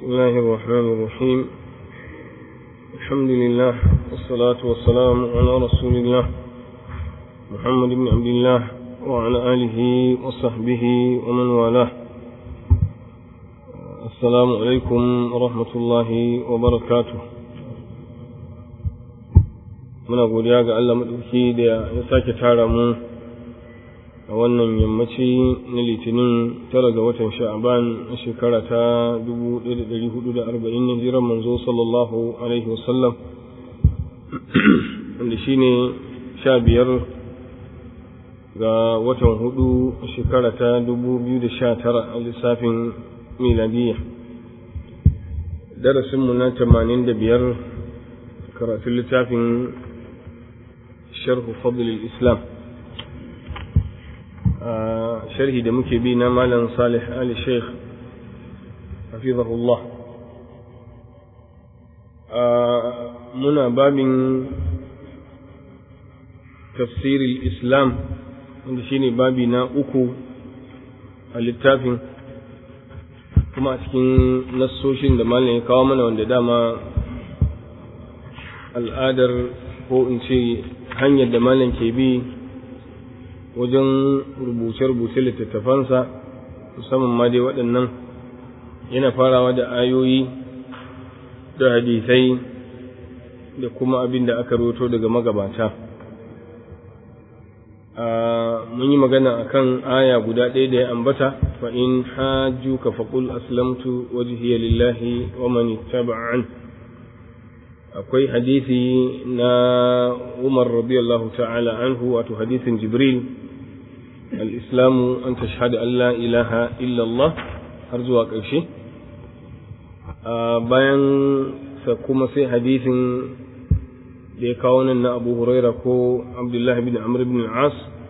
الله الرحمن الرحيم الحمد لله والصلاة والسلام على رسول الله محمد بن عبد الله وعلى آله وصحبه ومن والاه السلام عليكم ورحمة الله وبركاته muna godiya ga Allah maɗauki da ya sake tara mu a wannan yammaci na litinin tara ga watan sha'aban a shekara ta 1440 na jiran manzo sallallahu alaihi wasallam wanda shi ne sha biyar ga watan hudu a shekara ta 2019 a lissafin miladiyya darasinmu na 85 karatun littafin sharhu fadl islam sharhi da muke bi na malam salih ali sheikh hafizahullah muna babin tafsirin islam wanda shine babi na uku a littafin kuma a cikin nassoshin da malam ya kawo mana wanda dama al'adar ko in ce hanyar da malam ke bi wajen rubuce-rubuce littattafansa musamman ma dai waɗannan yana farawa da ayoyi da hadisai da kuma abin da aka roto daga magabata mun yi magana akan aya guda ɗaya da ya ambata fa in haju ka faƙul aslamtu wajhiya lillahi wa man ittaba'an akwai hadisi na Umar radiyallahu ta'ala anhu wato hadisin Jibril al-islamu an tashhadu an la ilaha illa Allah har zuwa ƙarshe bayan sa kuma sai hadisin da ya kawo nan na Abu Huraira ko Abdullah bin Amr bin al-As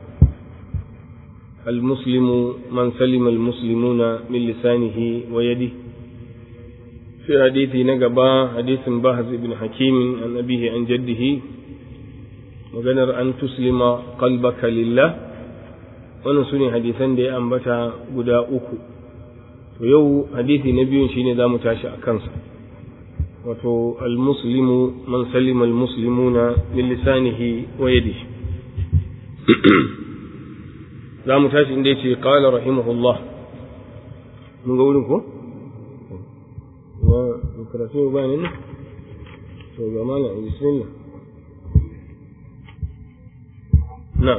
المسلم من سلم المسلمون من لسانه ويده في حديث نقبا حديث باهز بن حكيم عن أبيه عن جده وقنر أن تسلم قلبك لله ونسوني حديثا دي أنبتا قدا أكو ويو حديث نبي شيني دا متاشا أكنسا wato almuslimu man salima almuslimuna min lisanihi wa yadihi za mu tashi inda yace qala rahimahullah mun ga wurin ko wa karatu ba ne to ga mana bismillah na'am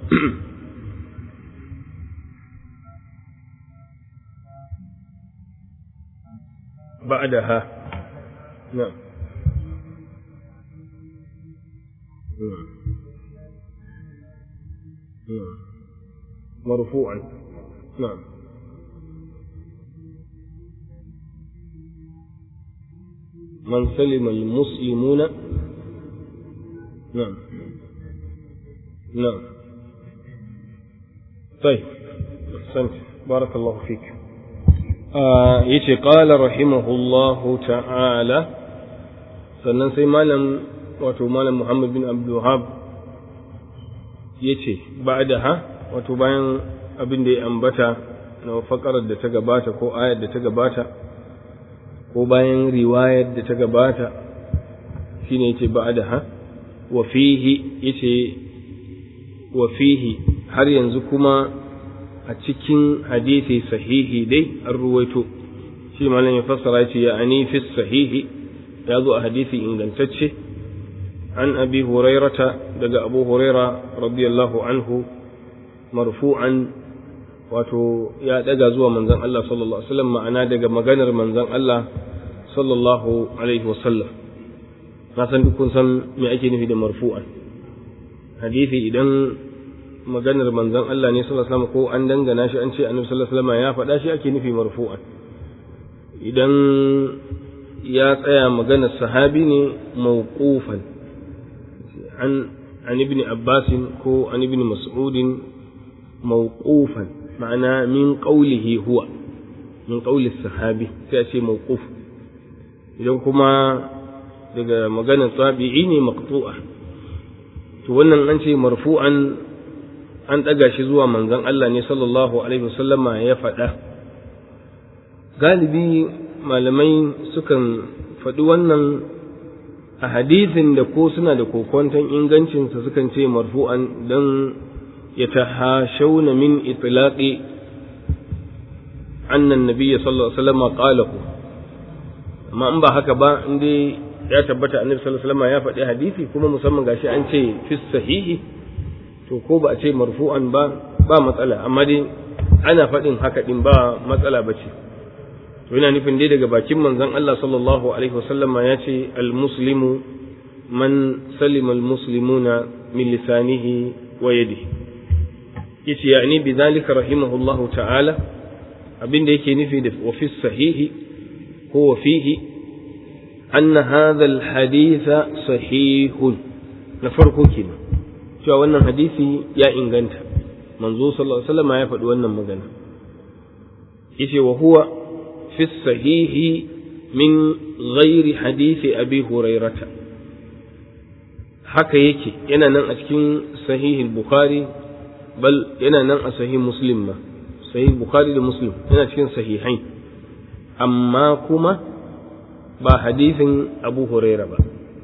بعدها نعم نعم مرفوعا نعم من سلم المسلمون نعم نعم طيب أحسنت بارك الله فيك آه يتي قال رحمه الله تعالى sannan sai malam wato malam Muhammad bin Abdul Wahab yace ba'daha wato bayan abin da ya ambata na fakarar da ta gabata ko ayar da ta gabata ko bayan riwayar da ta gabata shine yace ba'daha wa fihi yace wa fihi har yanzu kuma a cikin hadisi sahihi dai an ruwaito shi malam ya fassara yace ya ani fi sahihi ya zo a hadisi ingantacce an abi hurairata daga abu huraira radiyallahu anhu marfu'an wato ya daga zuwa manzon Allah sallallahu alaihi wasallam ma'ana daga maganar manzon Allah sallallahu alaihi wasallam na san duk kun san me ake nufi da marfu'an hadisi idan maganar manzon Allah ne sallallahu alaihi wasallam ko an dangana shi an ce annabi sallallahu alaihi wasallam ya faɗa shi ake nufi marfu'an idan ya tsaya maganar sahabi ne mawqufan an an ibn Abbas ko an ibn Mas'ud mawqufan ma'ana min qawlihi huwa min qawli sahabi sai a ce mawquf idan kuma daga maganar tabi'i ne maqtu'a to wannan an ce marfu'an an ɗaga shi zuwa manzon Allah ne sallallahu alaihi wasallama ya faɗa galibi malamai sukan faɗi wannan a hadisin da ko suna da kokwanton ingancinsa sukan ce marfu'an don ya tahashawna min itlaqi annan nabiyya sallallahu alaihi wasallam qalahu amma in ba haka ba in dai ya tabbata annabi sallallahu alaihi wasallam ya faɗi hadisi kuma musamman gashi an ce fi sahihi to ko ba a ce marfu'an ba ba matsala amma dai ana faɗin haka din ba matsala ba ce to yana nufin dai daga bakin manzon Allah sallallahu alaihi wasallam ya ce al-muslimu man salima al-muslimuna min lisanihi wa yadihi yace yani bi zalika rahimahullahu ta'ala abinda yake nufi da wa fi sahihi ko wa fihi anna hadha al-hadith sahihun na farko kenan cewa wannan hadisi ya inganta manzo sallallahu alaihi wasallam ya faɗi wannan magana yace wa huwa في الصحيح من غير حديث أبي هريرة haka yake yana nan a cikin sahih bukhari bal yana nan a sahih muslim ma sahih bukhari da muslim yana cikin sahihai amma kuma ba hadisin abu huraira ba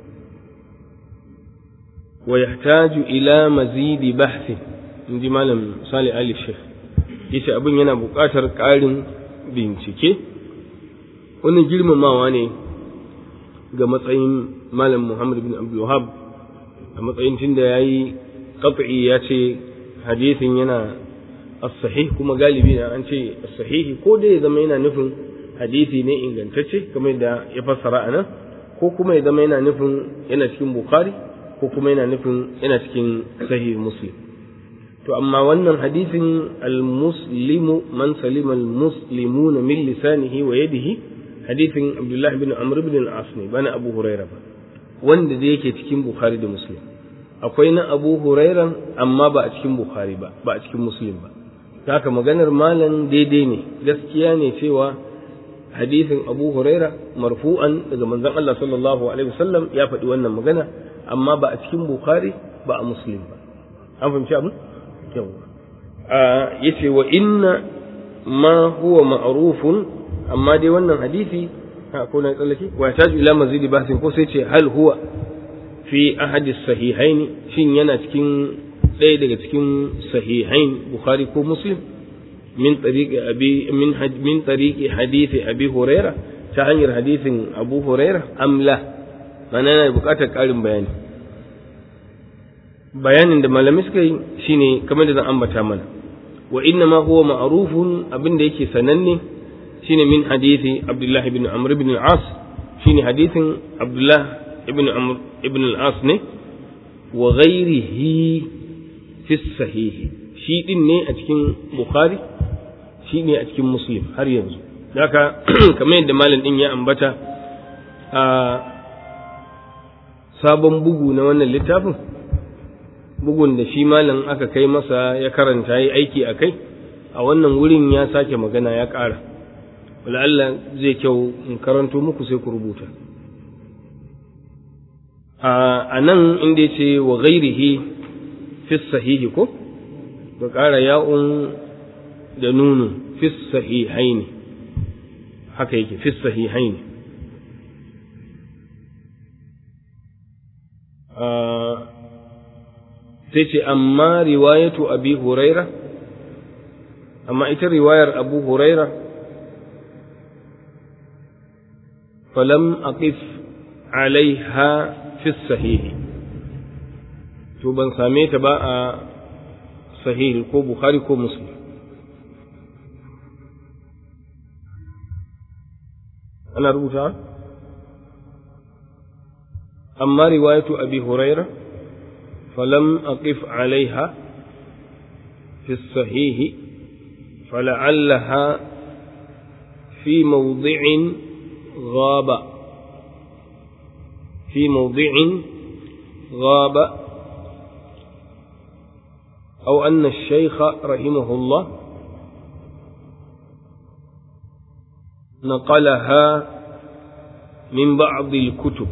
wa yahtaju ila mazidi bahthi inji malam salih ali sheikh yace abin yana buƙatar ƙarin bincike wannan girmamawa ne ga matsayin malam Muhammad bin Abdul Wahab a matsayin tunda yayi qat'i ya ce hadisin yana as-sahih kuma galibi na an ce as-sahih ko da ya zama yana nufin hadisi ne ingantacce kamar da ya fassara anan ko kuma ya zama yana nufin yana cikin Bukhari ko kuma yana nufin yana cikin sahih Muslim to amma wannan hadisin al-muslimu man salima al-muslimuna min lisanihi wa yadihi hadisin Abdullah bin Amr bin al-As ne bana Abu Huraira ba wanda da yake cikin Bukhari da Muslim akwai na Abu Huraira amma ba a cikin Bukhari ba ba a cikin Muslim ba haka maganar malam daidai ne gaskiya ne cewa hadisin Abu Huraira marfu'an daga manzon Allah sallallahu alaihi wasallam ya faɗi wannan magana amma ba a cikin Bukhari ba a Muslim ba an fahimci abin yawa yace wa inna ma huwa ma'rufun amma dai wannan hadisi ko na tsallake wa taju ila mazidi basin ko sai ce hal huwa fi ahadi sahihain shin yana cikin ɗaya daga cikin sahihain bukhari ko muslim min tariqi abi min min tariqi hadisi abi huraira ta hanyar hadisin abu huraira amla mana yana buƙatar ƙarin bayani bayanin da malami suka yi shine kamar da zan ambata mana wa inna ma huwa ma'rufun abin da yake sananne shine min hadisi Abdullah ibn Amr ibn al-As shine hadisin Abdullah ibn Amr ibn al-As ne wa ghairihi fi sahih shi din ne a cikin Bukhari shi ne a cikin Muslim har yanzu haka kamar yadda malam din ya ambata a sabon bugu na wannan littafin bugun da shi malam aka kai masa ya karanta yi aiki a kai a wannan wurin ya sake magana ya ƙara Allah zai kyau in karanto muku sai ku rubuta a nan inda ya ce wa gairihi fi sahihi ko ka ƙara ya'un da nunu fi sahihaini haka yake fi sahihaini sai ce amma riwayatu abi huraira amma ita riwayar abu huraira falam aqif alaiha fi sahihi to ban same ta ba a sahihi ko bukhari ko muslim ana rubuta amma riwayatu abi huraira فلم أقف عليها في الصحيح فلعلها في موضع غاب في موضع غاب أو أن الشيخ رحمه الله نقلها من بعض الكتب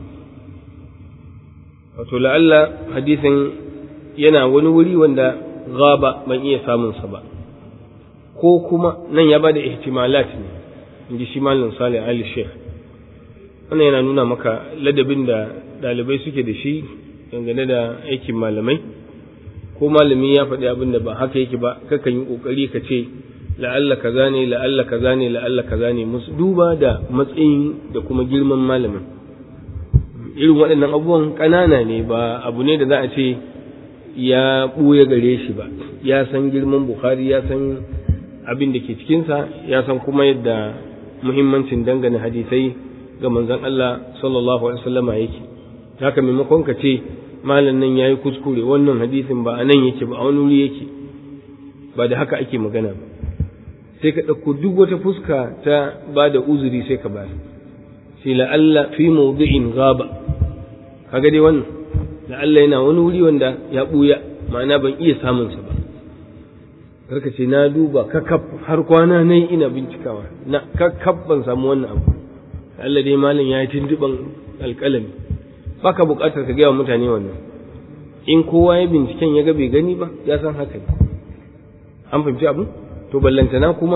wato la'alla hadisin yana wani wuri wanda gaba ban iya samunsa ba ko kuma nan ya bada ihtimalat ne in ji shi malam salih ali sheikh wannan yana nuna maka ladabin da ɗalibai suke da shi dangane da aikin malamai ko malami ya faɗi abin da ba haka yake ba kakan yi ƙoƙari ka ce la'alla kaza ne la'alla kaza ne la'alla kaza ne musu duba da matsayin da kuma girman malamin irin waɗannan abubuwan ƙanana ne ba abu ne da za a ce ya ɓuya gare shi ba ya san girman bukhari ya san abin da ke cikinsa ya san kuma yadda muhimmancin dangane hadisai ga manzon Allah sallallahu alaihi wasallama yake haka maimakon ka ce malam nan yayi kuskure wannan hadisin ba a nan yake ba a wani wuri yake ba da haka ake magana ba sai ka ɗauko duk wata fuska ta ba da uzuri sai ka bayar shi la'alla fi mawdi'in gaba kaga dai wannan la'alla yana wani wuri wanda ya ɓuya ma'ana ban iya samun sa ba karka ce na duba kakaf har kwana nan ina bincikawa na kakaf ban samu wannan abu Allah dai malam ya yi tuntuɓan alƙalami baka buƙatar ka gaya wa mutane wannan in kowa ya binciken ya ga bai gani ba ya san haka ne an fahimci abu to ballantana kuma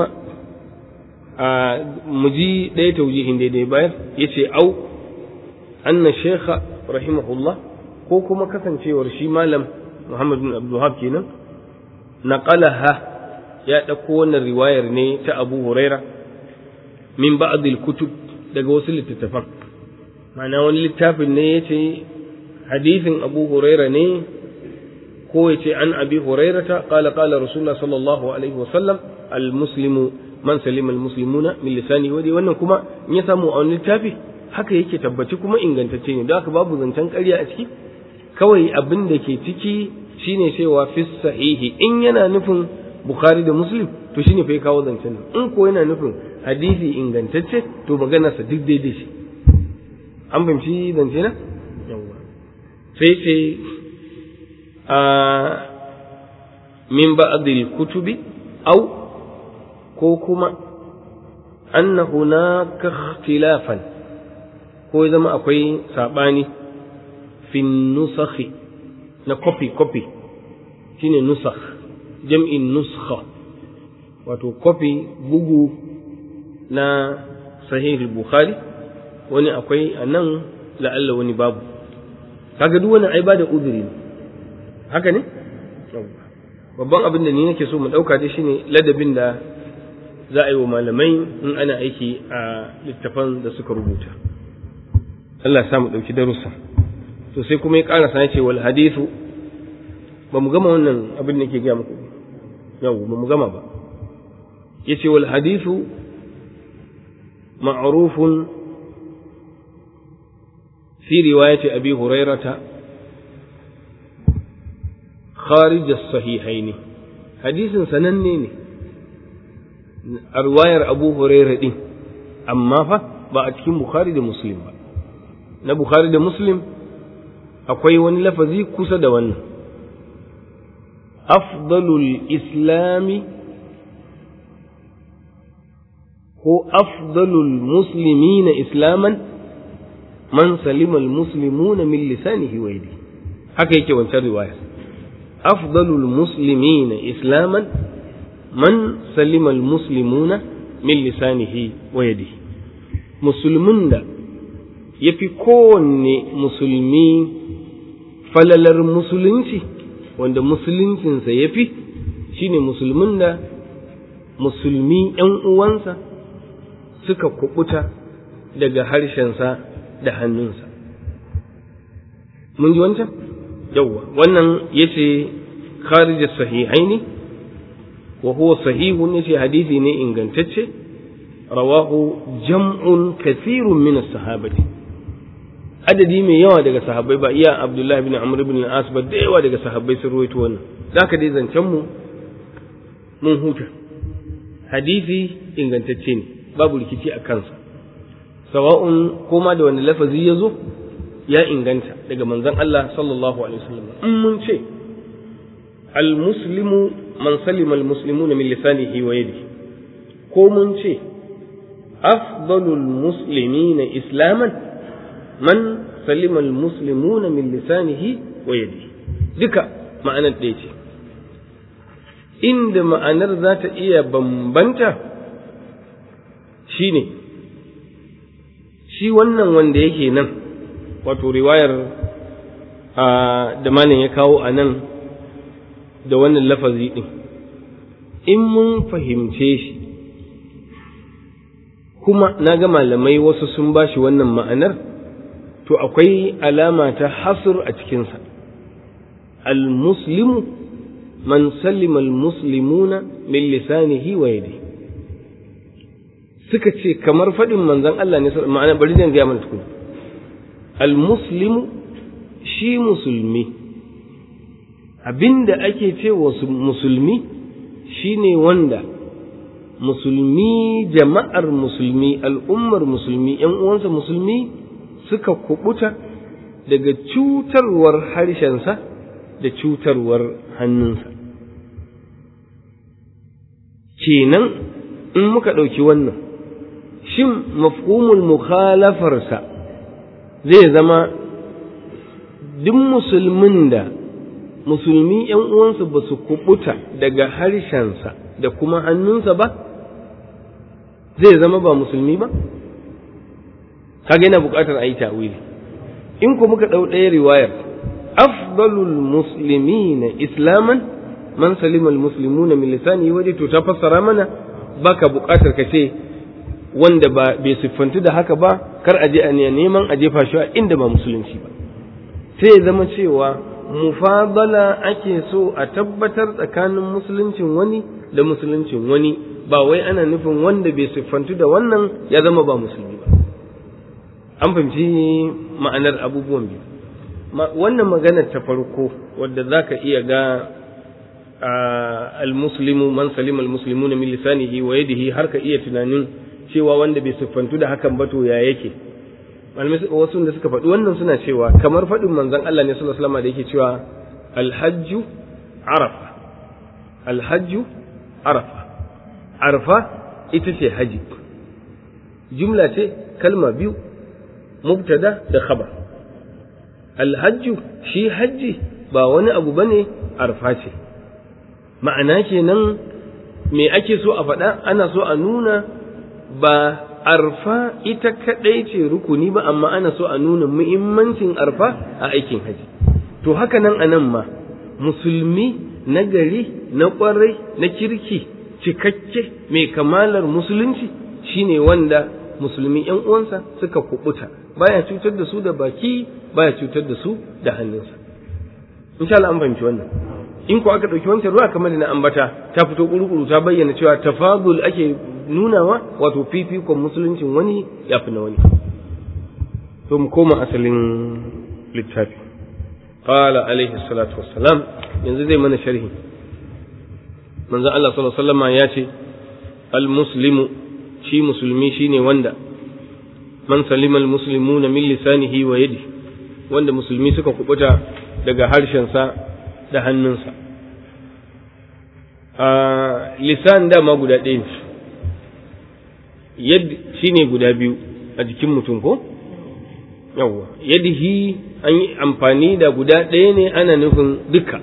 a muji ɗaya taujihin daidai bayar ya ce au anna shekha rahimahullah ko kuma kasancewar shi malam muhammad bin abdulhab kenan naqalaha ya ɗauko wannan riwayar ne ta abu huraira min ba'dil kutub daga wasu littattafan ma'ana wani littafin ne ya ce hadithin abu huraira ne ko ya ce an abi hurairata qala qala rasulullah sallallahu alaihi wasallam almuslimu man salima almuslimuna min lisani wadi wannan kuma in ya samu a wani littafi haka yake tabbaci kuma ingantacce ne don haka babu zancen ƙarya a ciki kawai abin da ke ciki shine cewa fi sahihi in yana nufin bukhari da muslim to shine fa ya kawo zancen nan in ko yana nufin hadisi ingantacce to maganarsa duk daidai shi an fahimci zance na yawwa sai ce a min ba'dil kutubi au ko kuma anna hunaka ikhtilafan ko ya zama akwai sabani fi nusakhi na copy copy shine nusakh jam'in nuskha wato copy bugu na sahih bukhari wani akwai a nan la'alla wani babu kaga duk wani ai ba da uzuri ne haka ne babban abin da ni nake so mu dauka dai shine ladabin da za a yi wa malamai in ana aiki a littafan da suka rubuta Allah ya mu dauki darussa to sai kuma ya karasa ya ce wal hadithu ba mu gama wannan abin da ke gaya muku yau ba mu gama ba yace wal hadithu ma'rufun في رواية أبي هريرة خارج الصحيحين حديث سنني رواية أبو هريرة دي أما فا بأتكين بخاري دا مسلم na Bukhari da Muslim akwai wani lafazi kusa da wannan afdalul islami ko afdalul muslimina islaman man salima almuslimuna min lisanihi wa yadihi haka yake wancan riwaya afdalul muslimina islaman man salima almuslimuna min lisanihi wa yadihi musulmin da yafi kowanne musulmi falalar musulunci wanda musuluncinsa yafi shine musulmin da musulmi ‘yan uwansa suka kubuta daga harshensa da hannunsa. Mun ji wancan? Yawwa, wannan ya ce kharijar sahihaini wa huwa sahihun ya ce hadisi ne ingantacce, rawahu jam'un kasirun min sahabati adadi mai yawa daga sahabbai ba iya Abdullahi bin Amr bin al-As ba da yawa daga sahabbai sun ruwaito wannan zaka dai zancen mu mun huta hadisi ingantacce ne babu rikici a kansa sawa'un koma da wani lafazi ya zo ya inganta daga manzon Allah sallallahu alaihi wasallam in mun ce al-muslimu man salima al-muslimuna min lisanihi wa yadihi ko mun ce afdalul muslimina islaman man salima al-muslimuna min lisanihi wa yadihi duka ma'anar ɗaya ce inda ma'anar za ta iya bambanta shine shi wannan wanda yake nan wato riwayar da malin ya kawo a nan da wannan lafazi ɗin in mun fahimce shi kuma na ga malamai wasu sun ba shi wannan ma'anar to akwai alama ta hasur a cikinsa al-muslimu man sallima al-muslimuna min lisanihi wa yadihi suka ce kamar faɗin manzon Allah ne ma'ana bari zan gaya mana tukuna al-muslimu shi musulmi abinda ake ce wa musulmi shine wanda musulmi jama'ar musulmi al'ummar musulmi ‘yan uwansa musulmi suka kubuta daga cutarwar harshensa da cutarwar hannunsa kenan in muka ɗauki wannan shin mafhumul mukhalafarsa zai zama duk musulmin da musulmi ‘yan uwansa ba su kubuta daga harshensa da kuma hannunsa ba zai zama ba musulmi ba kaga yana buƙatar a yi ta'wili in ku muka ɗau ɗaya riwayar afdalul muslimina islaman man salima almuslimuna min lisani waje to ta fassara mana baka buƙatar ka ce wanda ba bai siffantu da haka ba kar a je a neman a jefa shi a inda ba musulunci ba sai ya zama cewa mufadala ake so a tabbatar tsakanin musuluncin wani da musuluncin wani ba wai ana nufin wanda bai siffantu da wannan ya zama ba musulmi ba an fahimci ma'anar abubuwan biyu wannan maganar ta farko wadda za ka iya ga al-muslimu man salima al-muslimu min lisanihi wa yadihi har ka iya tunanin cewa wanda bai siffantu da hakan ba to ya yake malamai wasu da suka faɗi wannan suna cewa kamar faɗin manzon Allah ne sallallahu alaihi wasallam da yake cewa alhajju arafa alhajju arafa arafa ita ce haji jumla ce kalma biyu mubtada da khabar alhajju shi hajji ba wani abu bane arfa ce ma'ana kenan me ake so a faɗa ana so a nuna ba arfa ita kaɗai ce rukuni ba amma ana so a nuna muhimmancin arfa a aikin haji to haka nan anan ma musulmi na gari na ƙwarai na kirki cikakke mai kamalar musulunci shine wanda musulmi ‘yan uwansa suka kubuta baya cutar da su da baki baya cutar da su da hannunsa insha Allah an fahimci wannan in ko aka ɗauki wancan ruwa kamar da na ambata ta fito ƙuruƙuru ta bayyana cewa tafadul ake nunawa wato fifikon musuluncin wani ya fi na wani to mu koma asalin littafi qala alaihi salatu wassalam yanzu zai mana sharhi manzon Allah sallallahu alaihi wasallam ya ce al muslimu shi musulmi shine wanda man salima al muslimuna min lisanihi wa yadi wanda musulmi suka kubuta daga harshensa da hannunsa a lisan dama guda ɗaya ne yad shine guda biyu a jikin mutum ko yawwa yadihi an yi amfani da guda ɗaya ne ana nufin duka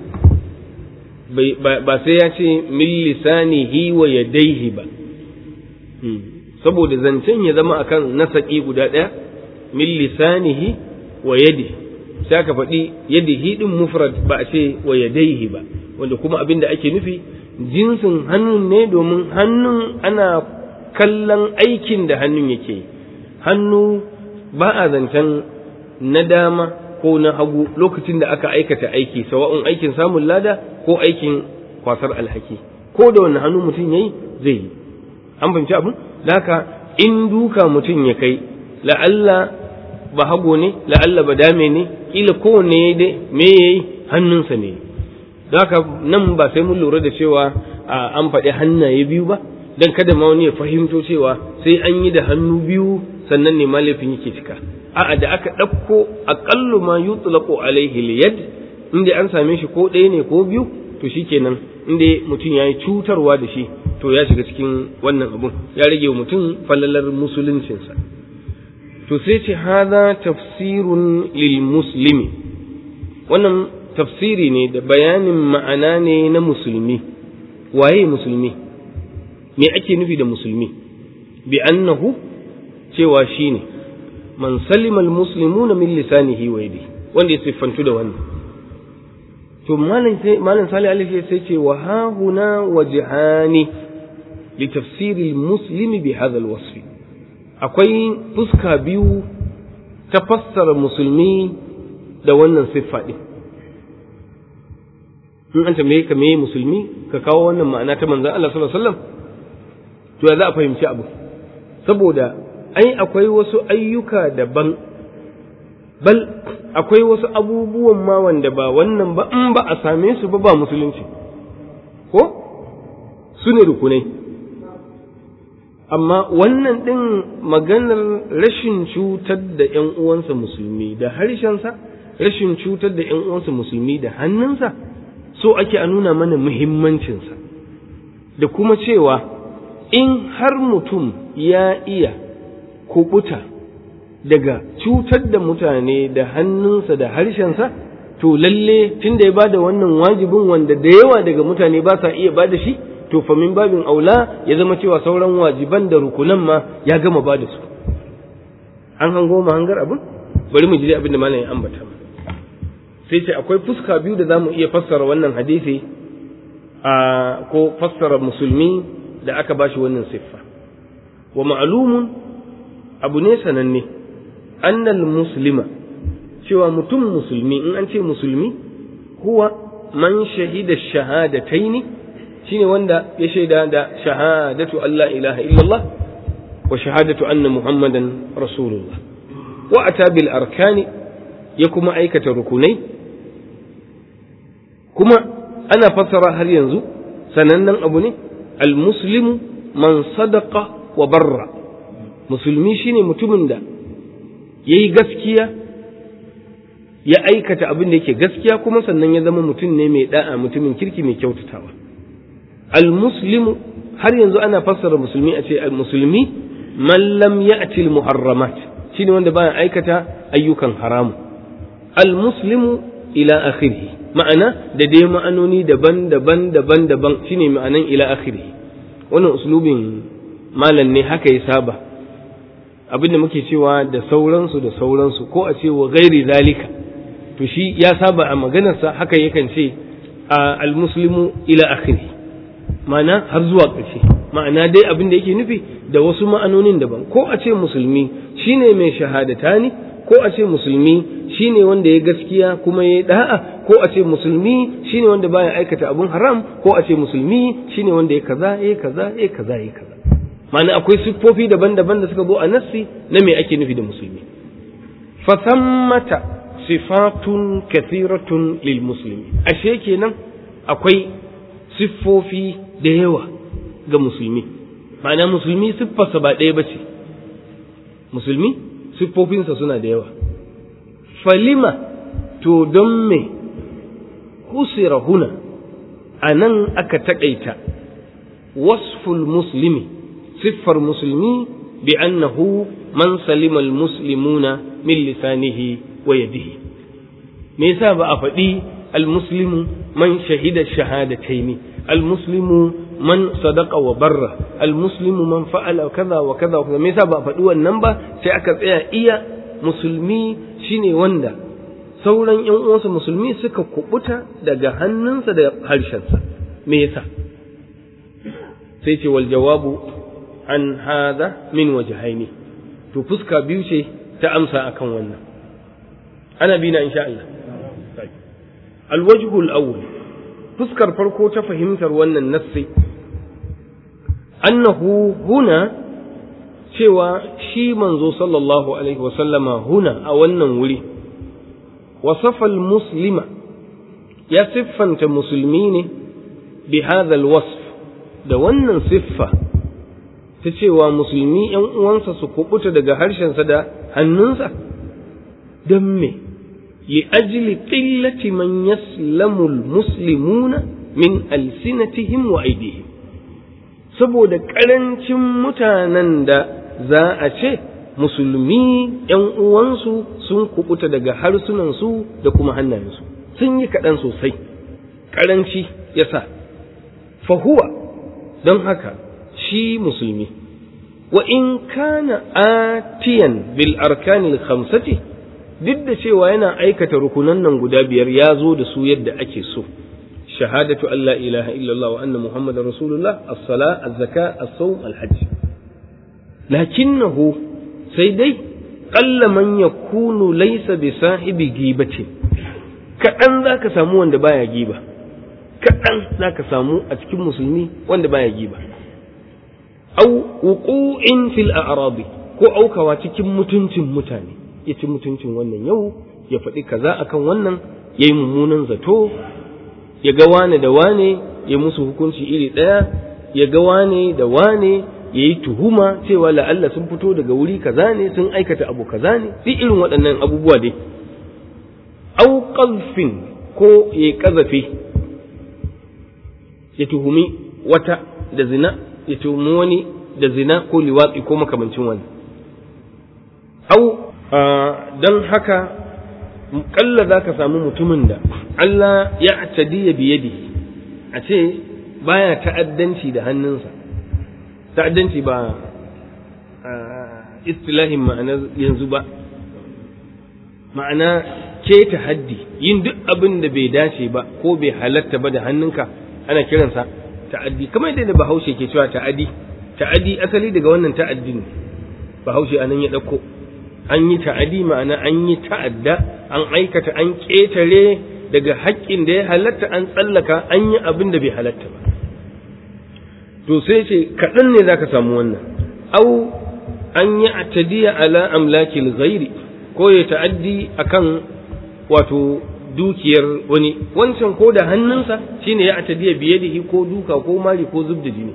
ba sai ya ce min lisanihi wa yadaihi ba saboda zancen ya zama akan nasaki guda ɗaya min lisanihi wa yadihi sai aka faɗi yadihi din mufrad ba a ce wa yadaihi ba wanda kuma abin da ake nufi jinsin hannun ne domin hannun ana kallon aikin da hannun yake yi hannu ba a zancen na dama ko na hagu lokacin da aka aikata aiki sawa'un aikin samun lada ko aikin kwasar alhaki ko da wani hannu mutum yayi zai yi an fahimci abin da haka in duka mutum ya kai la'alla ba hago ne la'alla ba dame ne kila kowanne ya dai me yayi hannunsa ne da haka nan ba sai mun lura da cewa an faɗi hannaye biyu ba dan kada ma wani ya fahimto cewa sai an yi da hannu biyu sannan ne malafin yake cika a'a da aka ɗauko aƙallu ma yutlaqu alaihi liyad inda an same shi ko ɗaya ne ko biyu to shikenan inda mutum ya yi cutarwa da shi to ya shiga cikin wannan abun ya rage wa mutum falalar musuluncinsa to sai ce hada tafsirun lil muslimi wannan tafsiri ne da bayanin ma'ana ne na musulmi waye musulmi me ake nufi da musulmi bi annahu cewa shine man salima almuslimuna min lisanihi wa yadihi wanda ya siffantu da wannan to malam sai malam salih alaihi sai ce wa ha huna wajhani li tafsir almuslim bi hadha alwasf akwai fuska biyu ta fassara musulmi da wannan siffa din in an tambaye ka meye musulmi ka kawo wannan ma'ana ta manzon Allah sallallahu alaihi wasallam to ya za a fahimci abu saboda ai akwai wasu ayyuka daban bal akwai wasu abubuwan ma wanda ba wannan ba in ba a same su ba ba musulunci ko su ne rukunai amma wannan ɗin maganar rashin cutar da ‘yan uwansa musulmi da harshensa rashin cutar da ‘yan uwansa musulmi da hannunsa so ake a nuna mana muhimmancinsa da kuma cewa in har mutum ya iya kubuta daga cutar da mutane da hannunsa da harshensa to lalle tun da ya bada wannan wajibin wanda da yawa daga mutane ba sa iya bada shi to fa min babin aula ya zama cewa sauran wajiban da rukunan ma ya gama bada su an hango ma hangar abin bari mu ji abin da malam ya ambata sai ce akwai fuska biyu da zamu iya fassara wannan hadisi a ko fassara musulmi da aka bashi wannan siffa wa ma'lumun abu ne sananne annal muslima cewa mutum musulmi in an ce musulmi huwa man shahida shahadataini shine wanda ya shaida da shahadatu Allah ilaha illallah wa shahadatu anna muhammadan rasulullah wa ata bil arkani ya kuma aikata rukunai kuma ana fassara har yanzu sanannen abu ne al muslimu man sadaqa wa barra musulmi shine mutumin da ya yi gaskiya ya aikata abin da yake gaskiya kuma sannan ya zama mutum ne mai da'a mutumin kirki mai kyautatawa al-muslimu har yanzu ana fassara musulmi a ce al-musulmi man lam ya'ti al-muharramat shine wanda baya aikata ayyukan haramu al-muslimu ila akhirih ma'ana da dai ma'anoni daban-daban daban-daban shine ma'anan ila akhirih wannan uslubin malam ne haka ya saba abin da muke cewa da sauransu da sauransu ko a ce wa gairi zalika to shi ya saba a maganarsa haka yakan ce a almuslimu ila akhiri ma'ana har zuwa ƙarshe ma'ana dai abin da yake nufi da wasu ma'anonin daban ko a ce musulmi shine mai shahadata ne ko a ce musulmi shine wanda ya gaskiya kuma ya da'a ko a ce musulmi shine wanda baya aikata abun haram ko a ce musulmi shine wanda ya kaza ya kaza ya kaza ya kaza ma'ana akwai siffofi daban-daban da suka zo a nassi na me ake nufi da musulmi fasammata sifatun kathiratun lil muslimi ashe kenan akwai siffofi da yawa ga musulmi ma'ana musulmi siffarsa ba ɗaya ba ce musulmi siffofinsa suna da yawa falima to don me husira huna a nan aka taƙaita wasful muslimi siffar musulmi bi annahu man salima almuslimuna min lisanihi wa yadihi me yasa ba a faɗi almuslimu man shahida shahadataini almuslimu man sadaqa wa barra almuslimu man fa'ala kaza wa kaza wa kaza me yasa ba a faɗi wannan ba sai aka tsaya iya musulmi shine wanda sauran ƴan uwansa musulmi suka kubuta daga hannunsa da harshensa me yasa sai ce wal jawabu an hada min wajhaini to fuska biyu ce ta amsa akan wannan ana bina insha Allah alwajhu al-awwal fuskar farko ta fahimtar wannan nassi annahu huna cewa shi manzo sallallahu alaihi wasallama huna a wannan wuri wasafa muslima ya siffanta musulmi ne bi hadha alwasf da wannan siffa ta cewa musulmi ‘yan uwansa su kubuta daga harshensa da hannunsa, don me, li ajili ƙillati man yaslamul muslimuna min alsinatihim wa aidihim saboda ƙarancin mutanen da za a ce musulmi ‘yan uwansu sun kubuta daga harsunansu da kuma hannayensu sun yi kaɗan sosai ƙaranci ya sa fahuwa don haka shi musulmi wa in kana atiyan bil arkanil khamsati duk da cewa yana aikata rukunan nan guda biyar ya zo da su yadda ake so shahadatu an la ilaha illallah wa anna muhammadar rasulullah as-sala az-zaka as-sawm al-hajj lakinnahu sai dai qalla man yakunu laysa bi sahibi gibatin kadan zaka samu wanda baya giba kadan zaka samu a cikin musulmi wanda baya giba au wuqu'in fil a'rabi ko aukawa cikin mutuncin mutane ya ci mutuncin wannan yau ya faɗi kaza akan wannan ya yi mummunan zato ya ga wane da wane ya musu hukunci iri ɗaya ya ga wane da wane ya yi tuhuma cewa la'alla sun fito daga wuri kaza ne sun aikata abu kaza ne duk irin waɗannan abubuwa dai au qalfin ko ya kazafe ya tuhumi wata da zina ya tuhumi wani da zina ko liwatsi ko makamancin wani au don haka kalla za ka samu mutumin da Allah ya atadiya biyadi a ce baya ta'addanci da hannunsa ta'addanci ba istilahin ma'anar yanzu ba ma'ana keta haddi yin duk abin da bai dace ba ko bai halatta ba da hannunka ana kiransa ta'addi kamar yadda bahaushe ke cewa ta'addi ta'addi asali daga wannan ta'addi ne bahaushe anan ya ɗauko an yi ta'adi ma'ana an yi ta'adda an aikata an ƙetare daga haƙƙin da ya halatta an tsallaka an yi abin da bai halatta ba to sai ce kaɗan ne za ka samu wannan au an yi atadiya ala amlakil ghairi ko ya ta'addi akan wato dukiyar wani wancan ko da hannunsa shine ya atadiya biyadihi ko duka ko mari ko zub da jini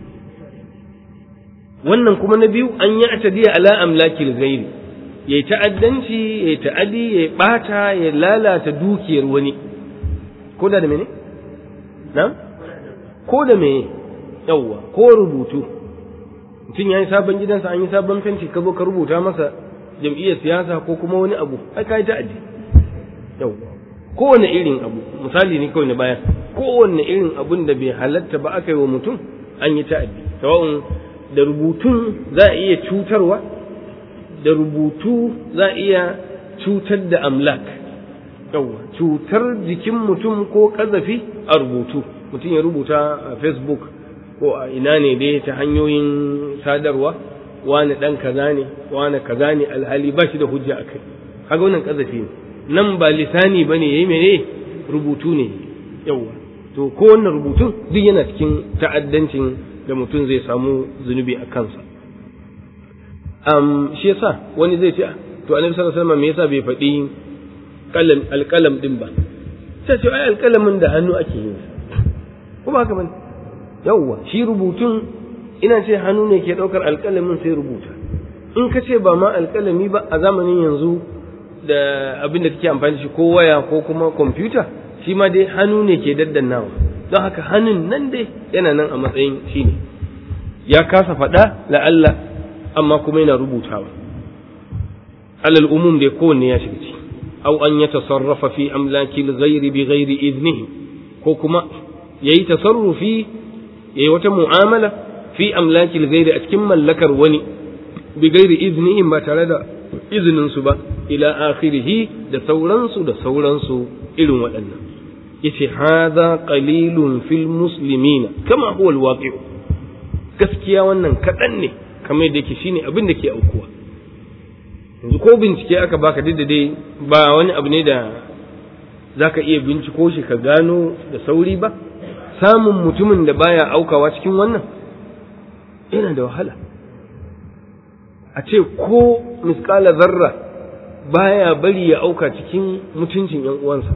wannan kuma na biyu an yi atadiya ala amlakil ghairi ya yi ta'addanci ya yi ta'adi ya ɓata ya lalata dukiyar wani ko da mene? na? ko da mene yawwa ko rubutu mutum ya yi sabon gidansa an yi sabon fenti ka zo ka rubuta masa jam'iyyar siyasa ko kuma wani abu ai ka yi ta'addi yawwa kowane irin abu misali ne kawai na baya kowane irin abun da bai halatta ba aka yi wa mutum an yi ta'addi sawa'un da rubutun za a iya cutarwa da rubutu za a iya cutar da amlak yawa cutar jikin mutum ko kazafi a rubutu mutum ya rubuta a facebook ko a ina ne dai ta hanyoyin sadarwa wani dan kaza ne wani kaza ne alhali ba shi da hujja a kai kaga wannan kazafi ne nan ba lisani bane yayi mene rubutu ne yawa to ko wannan rubutun duk yana cikin ta'addancin da mutum zai samu zunubi a kansa um, shi yasa wani zai ce to annabi sallallahu alaihi wasallam me yasa bai faɗi kalam alƙalam din ba sai ce ai alƙalamin da hannu ake yin ko ba haka bane yawwa shi rubutun ina ce hannu ne ke ɗaukar alƙalamin sai rubuta in ka ce ba ma alƙalami ba a zamanin yanzu da abin da kake amfani da shi ko waya ko kuma kwamfuta shi ma dai hannu ne ke daddannawa don haka hannun nan dai yana nan a matsayin shi ne ya kasa faɗa la'alla amma kuma yana rubutawa alal umum dai kowanne ya shiga ci aw an ya tasarrafa fi amlaki ghairi bi ghairi idnihi ko kuma yayi tasarrufi yayi wata mu'amala fi amlaki ghairi a cikin mallakar wani bi ghairi idnihi ba tare da izinin su ba ila akhirih da sauransu da sauransu irin waɗannan yace hadha qalilun fil muslimina kama huwa alwaqi'u gaskiya wannan kaɗan ne kamar da yake shine abin da ke aukuwa yanzu ko bincike aka baka duk da dai ba wani abu ne da zaka iya binciko shi ka gano da sauri ba samun mutumin da baya aukawa cikin wannan yana da wahala a ce ko miskala zarra baya bari ya auka cikin mutuncin yan uwansa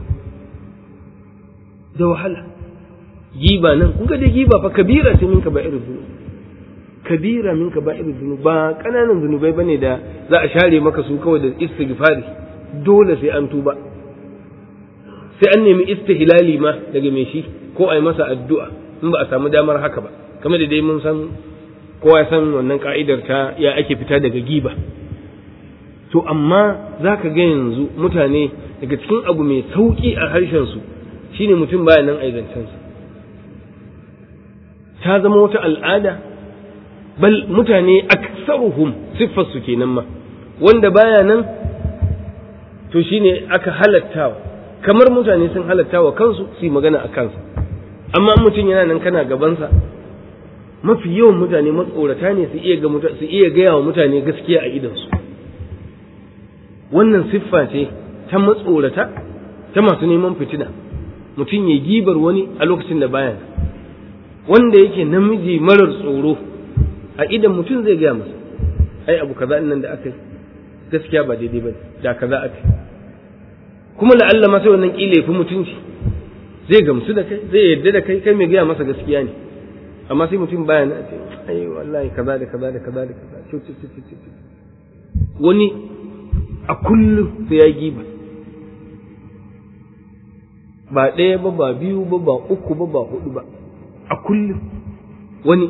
da wahala giba nan kun ga dai giba fa kabira ce min ka ba irin zunubi kabira min ka ba irin zunubi ba kananan zunubai bane da za a share maka su kawai da istighfari dole sai an tuba sai an nemi istihlali ma daga mai shi ko a yi masa addu'a in ba a samu damar haka ba kamar da dai mun san kowa ya san wannan ka'idar ta ya ake fita daga giba to amma za ka ga yanzu mutane daga cikin abu mai sauƙi a harshensu shine mutum baya nan aizancensa ta zama wata al'ada bal mutane aksaruhum siffar su kenan ma wanda baya nan to shine aka halattawa kamar mutane sun halattawa kansu su yi magana a kansa amma mutum yana nan kana gabansa mafi yawan mutane matsorata ne su iya ga su iya gaya wa mutane gaskiya a idansu wannan siffa ce ta matsorata ta masu neman fitina mutum ya gibar wani a lokacin da baya wanda yake namiji marar tsoro a idan mutum zai gaya masa ai abu kaza nan da aka yi gaskiya ba daidai ba da kaza aka yi kuma la'alla ma sai wannan kila fi mutunci zai gamsu da kai zai yarda da kai kai mai gaya masa gaskiya ne amma sai mutum baya na ce ai wallahi kaza da kaza da kaza da kaza wani a kullum sai ya giba ba ɗaya ba ba biyu ba ba uku ba ba hudu ba a kullum wani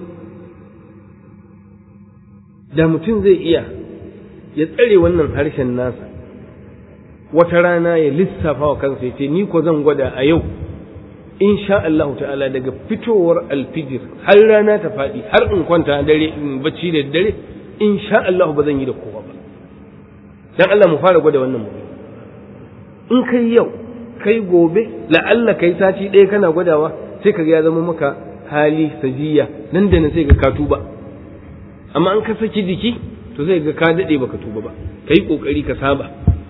da mutum zai iya ya tsare wannan harshen nasa wata rana ya lissafa wa kansa ya ce ni ko zan gwada a yau in sha Allah ta'ala daga fitowar alfijir har rana ta faɗi har in kwanta dare in bacci da dare in sha Allah ba zan yi da kowa ba dan Allah mu fara gwada wannan mu in kai yau kai gobe la'alla kai sati ɗaya kana gwadawa sai ka ya zama maka hali sajiya nan da nan sai ga ka tuba amma an ka saki jiki to sai ga ka daɗe baka tuba ba kai kokari ka saba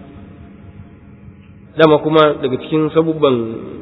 dama kuma daga cikin sabubban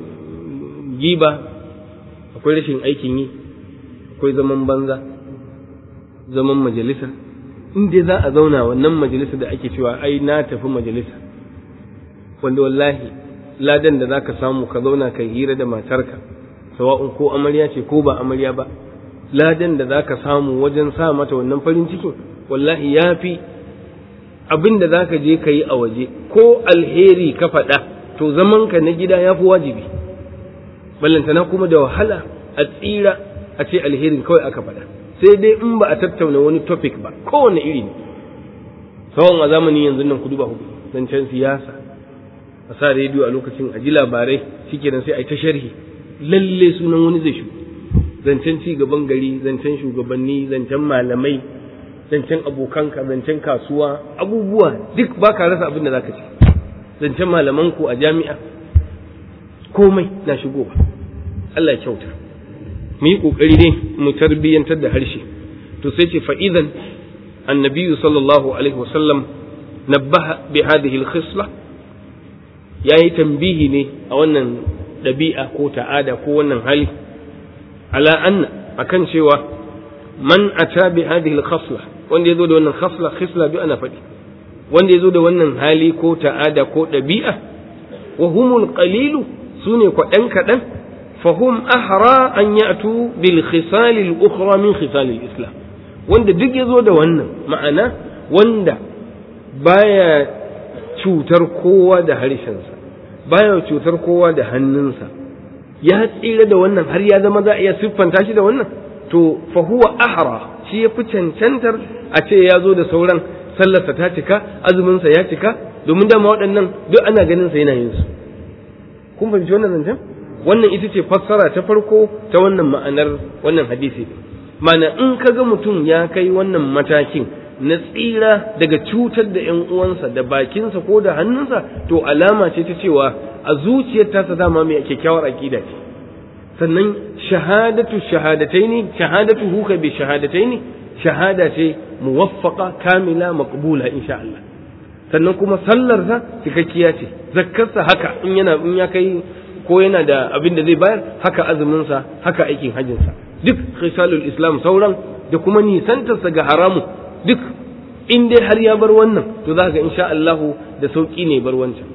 giba akwai rashin aikin yi akwai zaman banza zaman majalisa in dai za a zauna wannan majalisa da ake cewa ai na tafi majalisa wanda wallahi ladan da zaka samu ka zauna kai hira da matarka sawa'un ko amarya ce ko ba amarya ba ladan da zaka samu wajen sa mata wannan farin cikin wallahi yafi abin da zaka je ka yi a waje ko alheri ka faɗa to zamanka na gida ya fi wajibi ballantana kuma da wahala a tsira a ce alherin kawai aka faɗa sai dai in ba a tattauna wani topic ba kowane iri ne tsawon a zamanin yanzu nan kudu ba hudu zancen siyasa a sa rediyo a lokacin a ji labarai shikenan sai a yi ta sharhi lalle sunan wani zai shu zancen ci gaban gari zancen shugabanni zancen malamai zancen abokanka zancen kasuwa abubuwa duk ba ka rasa abin da za ka ci zancen malamanku a jami'a komai na shigowa Allah ya kyauta mu yi kokari ne mu tarbiyyantar da harshe to sai ce fa'idan annabi sallallahu alaihi wasallam nabbaha bi hadhihi al-khisla yayi tambihi ne a wannan dabi'a ko ta'ada ko wannan hali ala anna akan cewa man ata bi hadhihi al-khasla wanda yazo da wannan khasla khisla bi ana faɗi wanda yazo da wannan hali ko ta'ada ko dabi'a wa humul qalilu sune kwaɗan kaɗan fahum ahra an ya'tu bil khisal al ukhra min khisal al islam wanda duk yazo da wannan ma'ana wanda baya cutar kowa da harshensa baya cutar kowa da hannunsa ya tsira da wannan har ya zama za a iya siffanta shi da wannan to fa huwa ahra shi ya fi cancantar a ce ya zo da sauran sallarsa ta cika azuminsa ya cika domin dama waɗannan duk ana ganin sa yana yin su kun fahimci wannan zancen wannan ita ce fassara ta farko ta wannan ma'anar wannan hadisi mana in ka ga mutum ya kai wannan matakin na tsira daga cutar da ‘yan uwansa da bakinsa ko da hannunsa to alama ce ta cewa a zuciyar tasa dama mai kyakkyawar aƙida ce sannan shahadatu shahadatai ne shahadatu huka bi shahadatai ne shahada ce muwaffaka kamila maqbula insha Allah sannan kuma sallarsa cikakkiya ce zakkarsa haka in yana in ya kai ko yana da abin da zai bayar haka azuminsa haka aikin hajjinsa duk khisalul islam sauran da kuma nisantarsa ga haramu duk in dai har ya bar wannan to za ga insha Allah da sauki ne bar wancan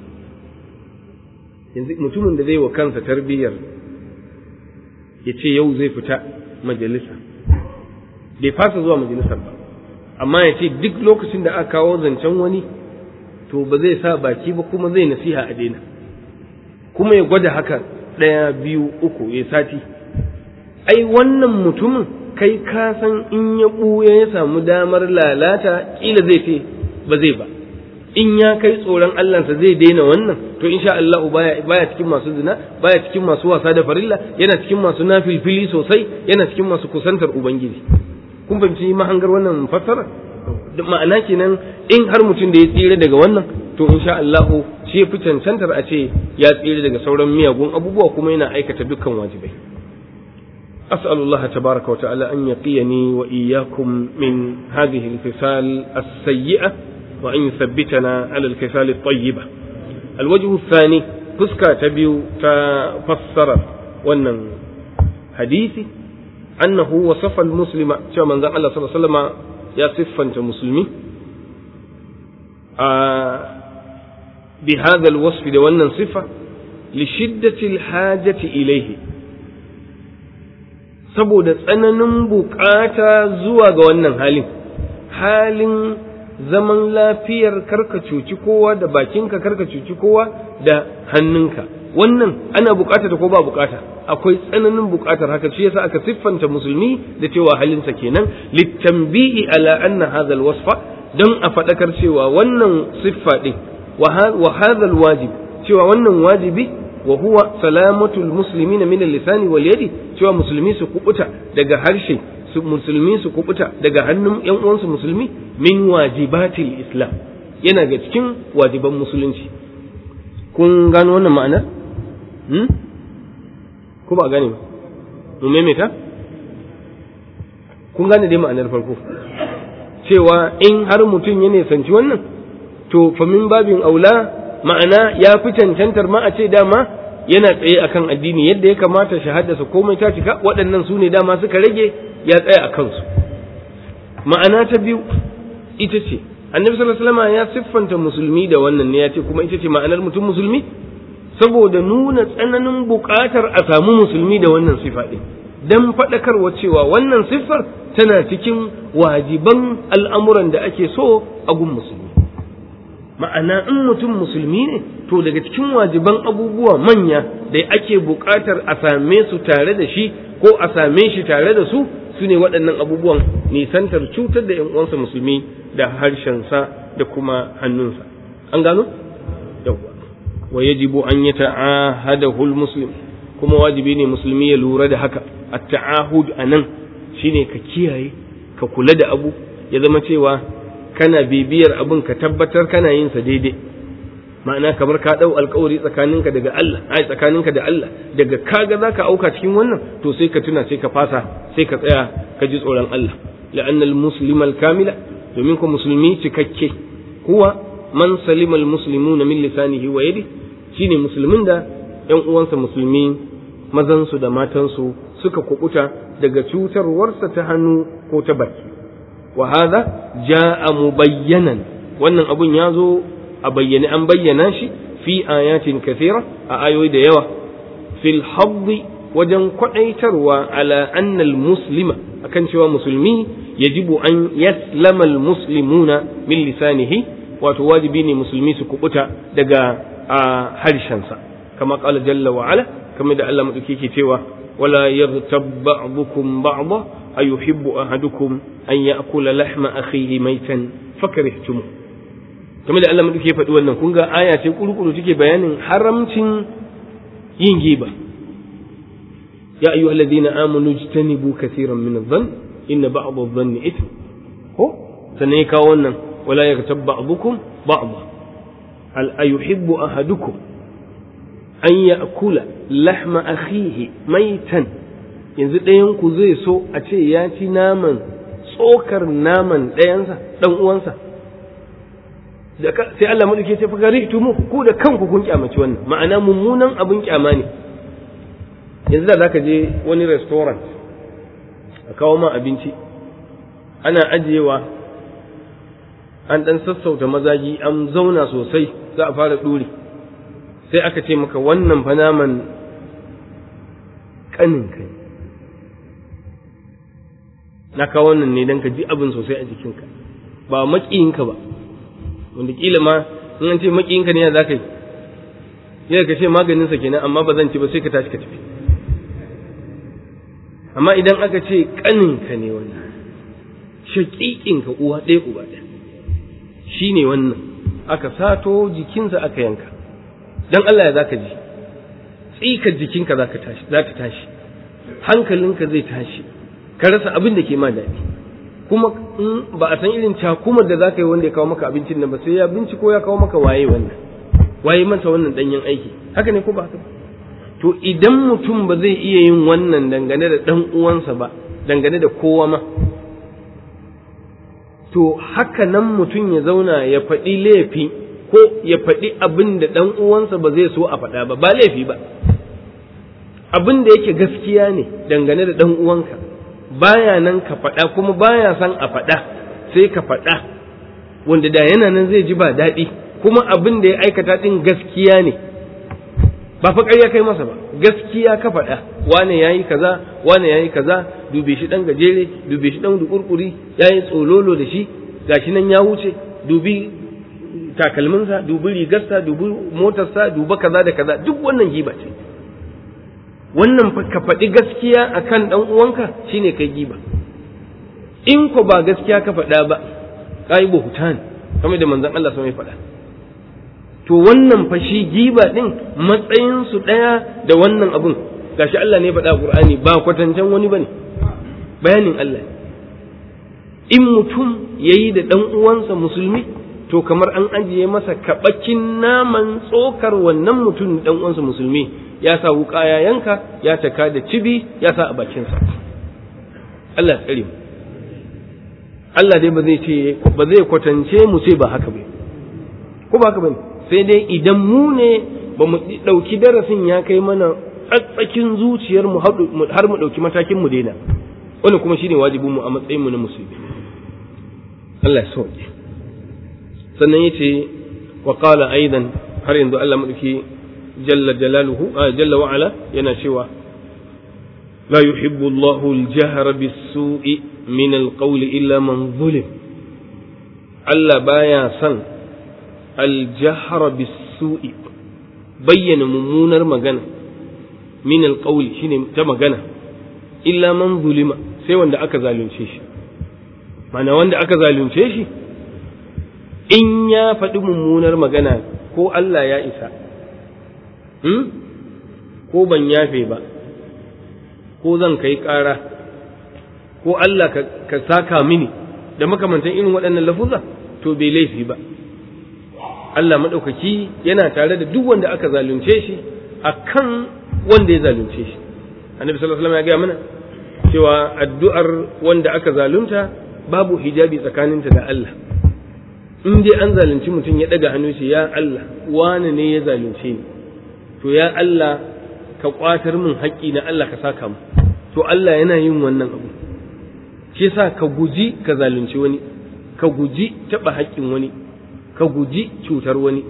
yanzu mutumin da zai wa kansa tarbiyyar ya ce yau zai fita majalisa bai fasa zuwa majalisar ba amma ya ce duk lokacin da aka kawo zancen wani to ba zai sa baki ba kuma zai nasiha a daina kuma ya gwada haka ɗaya biyu uku ya sati ai wannan mutumin kai ka san in ya ɓuya ya samu damar lalata ƙila zai ce ba zai ba in ya kai tsoron Allahnsa zai daina wannan to insha Allah baya baya cikin masu zina baya cikin masu wasa da farilla yana cikin masu nafilfili sosai yana cikin masu kusantar ubangiji kun fahimci mahangar wannan fassara ma'ana kenan in har mutum da ya tsira daga wannan to insha Allah shi ya fi cancantar a ce ya tsira daga sauran miyagun abubuwa kuma yana aikata dukkan wajibai أسأل الله تبارك وتعالى أن يقيني وإياكم من هذه الخصال السيئة وأن يثبتنا على الخصال الطيبة الوجه الثاني فسكا تبيو تفسر ونن حديثي أنه وصف المسلم شو من ذا الله صلى الله عليه وسلم يا صفا مسلمي آه بهذا الوصف لونن صفة لشدة الحاجة إليه saboda tsananin bukata zuwa ga wannan halin halin zaman lafiyar karka cuci kowa da bakinka karka cuci kowa da hannunka wannan ana bukata ko ba bukata akwai tsananin bukatar haka shi yasa aka siffanta musulmi da cewa halinsa kenan litambi'i ala anna hadha alwasfa don a fadakar cewa wannan siffa din wa hadha alwajib cewa wannan wajibi wa huwa salamatul muslimina min al-lisani wal yadi cewa musulmi su kubuta daga harshe su musulmi su kubuta daga hannun yan uwansu musulmi min wajibatil islam yana ga cikin wajiban musulunci kun gano wannan ma'ana hmm ko ba gane ba mu maimaita kun gane dai ma'anar farko cewa in har mutum ya nisanci wannan to fa min babin aula ma'ana ya fi cancantar ma a ce dama yana tsaye akan addini yadda ya kamata shahadarsa komai ta cika waɗannan su ne dama suka rage ya tsaya a kansu ma'ana ta biyu ita ce annabi sallallahu alaihi wasallam ya siffanta musulmi da wannan ne ya ce kuma ita ce ma'anar mutum musulmi saboda nuna tsananin buƙatar a samu musulmi da wannan sifa ɗin dan faɗakarwa cewa wannan siffar tana cikin wajiban al'amuran da ake so a gun musulmi ma'ana in mutum musulmi ne to daga cikin wajiban abubuwa manya da ake buƙatar a same su tare da shi ko a same shi tare da su su ne waɗannan abubuwan nisantar cutar da uwansa musulmi da harshensa da kuma hannunsa an gano yawwa wa yajibu an yi ta'ahadahu muslim kuma wajibi ne musulmi ya lura da haka at-ta'ahud anan shine ka kiyaye ka kula da abu ya zama cewa kana bibiyar abin ka tabbatar kana yin sa daidai ma'ana kamar ka dau alkawari tsakaninka daga Allah ai tsakaninka da Allah daga kaga zaka auka cikin wannan to sai ka tuna sai ka fasa sai ka tsaya ka ji tsoron Allah la'anna al-muslima al-kamila domin ko musulmi cikakke huwa man salima al-muslimuna min lisanihi wa yadi shine musulmin da ƴan uwansa musulmi mazan su da matan su suka kubuta daga cutarwarsa ta hannu ko ta baki wa hadha jaa mubayyanan wannan abun ya zo a bayyane an bayyana shi fi ayatin kathira a ayoyi da yawa fil haddi wajen kwadaitarwa ala annal muslima akan cewa musulmi yajibu an yaslama al muslimuna min lisanihi wato wajibi ne musulmi su kubuta daga harshensa kama qala jalla wa ala kamar da Allah madauki ke cewa wala yaghtab ba'dukum ba'dha ayuhibbu ahadukum an ya'kula lahma akhihi maitan fakarihtumuh kamar da Allah mu ke faɗi wannan kun ga aya ce kurkuru take bayanin haramcin yin giba ya ayyuhal ladina amanu jtanibu kaseeran min adh-dhann inna ba'd adh-dhanni ithm ko sannan ya kawo wannan wala yaghtab ba'dukum ba'dha hal ayuhibbu ahadukum an ya'kula lahma akhihi maitan yanzu ɗayan ku zai so a ce ya ci naman tsokar naman ɗayansa ɗan uwansa sai Allah madauke ce fa mu ku da kanku kun kyamaci wannan ma'ana mummunan abin kyama ne yanzu da zaka je wani restaurant a kawo ma abinci ana ajiyewa an dan sassauta mazagi an zauna sosai za a fara duri sai aka ce maka wannan fa naman kanin kai na kawo wannan ne dan ka ji abin sosai a jikinka ba maƙiyinka ba wanda kila ma in an ce makiyinka ne ya za ka yi yana ka ce maganinsa kenan amma ba zan ci ba sai ka tashi ka tafi amma idan aka ce ƙaninka ne wannan shaƙiƙinka uwa ɗaya uba ɗaya shi ne wannan aka sato jikinsa aka yanka don Allah ya za ka ji tsikar jikinka za ta tashi hankalinka zai tashi ka rasa abin da ke ma daɗi kuma in ba a san irin cakumar da za ka yi wanda ya kawo maka abincin nan ba sai ya binciko ya kawo maka waye wannan waye masa wannan danyen aiki haka ne ko ba haka to idan mutum ba zai iya yin wannan dangane da dan uwansa ba dangane da kowa ma to haka nan mutum ya zauna ya faɗi laifi ko ya faɗi abin da ɗan uwansa ba zai so a faɗa ba ba laifi ba abin da yake gaskiya ne dangane da ɗan uwanka baya nan ka faɗa kuma baya san a faɗa sai ka faɗa wanda da yana nan zai ji ba daɗi kuma abin da ya aikata ɗin gaskiya ne ba fa ƙarya kai masa ba gaskiya ka faɗa wane ya yi kaza wane ya yi kaza dube shi ɗan gajere dube shi ɗan dukurkuri ya yi tsololo da shi gashi nan ya wuce dubi takalminsa dubi rigarsa dubi motarsa duba kaza da kaza duk wannan giba ce wannan ka faɗi gaskiya akan ɗan uwanka shine kai giba in ko ba gaskiya ka faɗa ba kai buhutan kamar da manzon Allah sai faɗa to wannan fa shi giba din matsayin su ɗaya da wannan abun gashi Allah ne faɗa Qur'ani ba kwatancen wani bane bayanin Allah in mutum yayi da ɗan uwansa musulmi to kamar an ajiye masa kaɓakin naman tsokar wannan mutum ɗan uwansa musulmi ya sa wuƙa ya yanka ya taka da cibi ya sa a bakinsa Allah ya tsare mu Allah dai ba zai ce ba zai kwatance mu ce ba haka ba ko ba haka ba sai dai idan mu ne ba mu ɗauki darasin ya kai mana tsatsakin zuciyar mu har mu ɗauki matakin mu daina wani kuma shine wajibin mu a matsayin mu na musulmi Allah ya sauke sannan yace wa qala aidan har yanzu Allah madauki jalla jalaluhu jalla wa ala yana cewa la yuhibbu Allahu al-jahra bis-su'i min al-qawli illa man zulim Allah baya son al-jahra bis-su'i bayyana mummunar magana min al-qawli shine ta magana illa man zulima sai wanda aka zalunce shi mana wanda aka zalunce shi in ya faɗi mummunar magana ko Allah ya isa hmm? ko ban yafe ba ko zan kai ƙara ko Allah ka saka mini da makamantan irin waɗannan lafuza to bai laifi ba Allah maɗaukaki yana tare da duk wanda aka zalunce shi a kan wanda ya zalunce shi annabi sallallahu alaihi wasallam ya gaya mana cewa addu'ar wanda aka zalunta babu hijabi tsakaninta da Allah in dai an zalunci mutum ya daga hannu shi ya Allah wane ne ya zalunce ni to ya Allah ka kwatar min haƙƙi na Allah ka saka mu to Allah yana yin wannan abu shi yasa ka guji ka zalunci wani ka guji taɓa haƙƙin wani ka guji cutar wani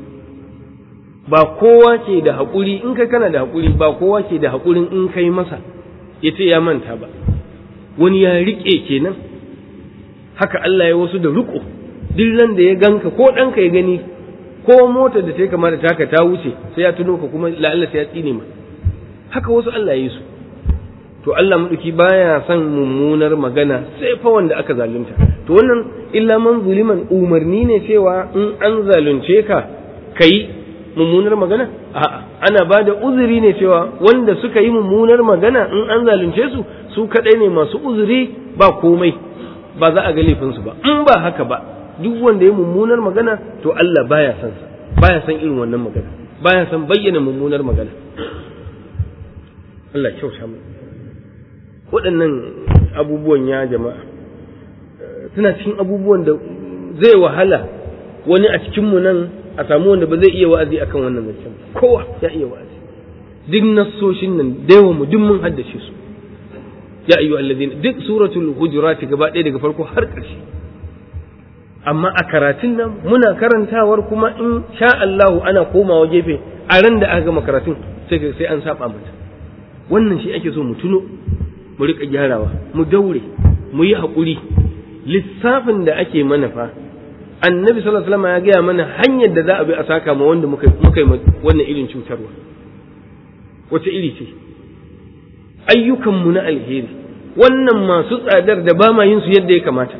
ba kowa ke da haƙuri in kai kana da haƙuri ba kowa ke da haƙurin in kai masa ya ce ya manta ba wani ya riƙe kenan haka Allah ya wasu da riƙo duk ran da ya ganka ko ɗanka ya gani ko motar da ta kama da taka ta wuce sai ya tuno ka kuma la'alla sai ya tsine ma haka wasu Allah ya yi su to Allah maɗauki baya son mummunar magana sai fa wanda aka zalunta to wannan illa man zuliman umarni ne cewa in an zalunce ka kai mummunar magana a'a ana ba da uzuri ne cewa wanda suka yi mummunar magana in an zalunce su su kadai ne masu uzuri ba komai ba za a ga laifinsu ba in ba haka ba duk wanda ya mummunar magana to Allah baya son sa baya son irin wannan magana baya son bayyana mummunar magana Allah kyauta mu waɗannan abubuwan ya jama'a suna cikin abubuwan da zai wahala wani a cikinmu nan a samu wanda ba zai iya wa'azi akan wannan zancen kowa ya iya wa'azi duk nassoshin nan da yawan mu duk mun haddace su ya ayyu allazina duk suratul hujurat gaba ɗaya daga farko har ƙarshe amma a karatun nan muna karantawar kuma in sha Allahu ana komawa gefe a ran da aka gama karatun sai sai an saba mata wannan shi ake so mu tuno mu rika gyarawa mu daure mu yi haƙuri lissafin da ake mana fa annabi sallallahu alaihi wasallam ya gaya mana hanyar da za a bi a saka ma wanda muka muka yi wannan irin cutarwa wace iri ce ayyukanmu na alheri wannan masu tsadar da ba ma yin su yadda ya kamata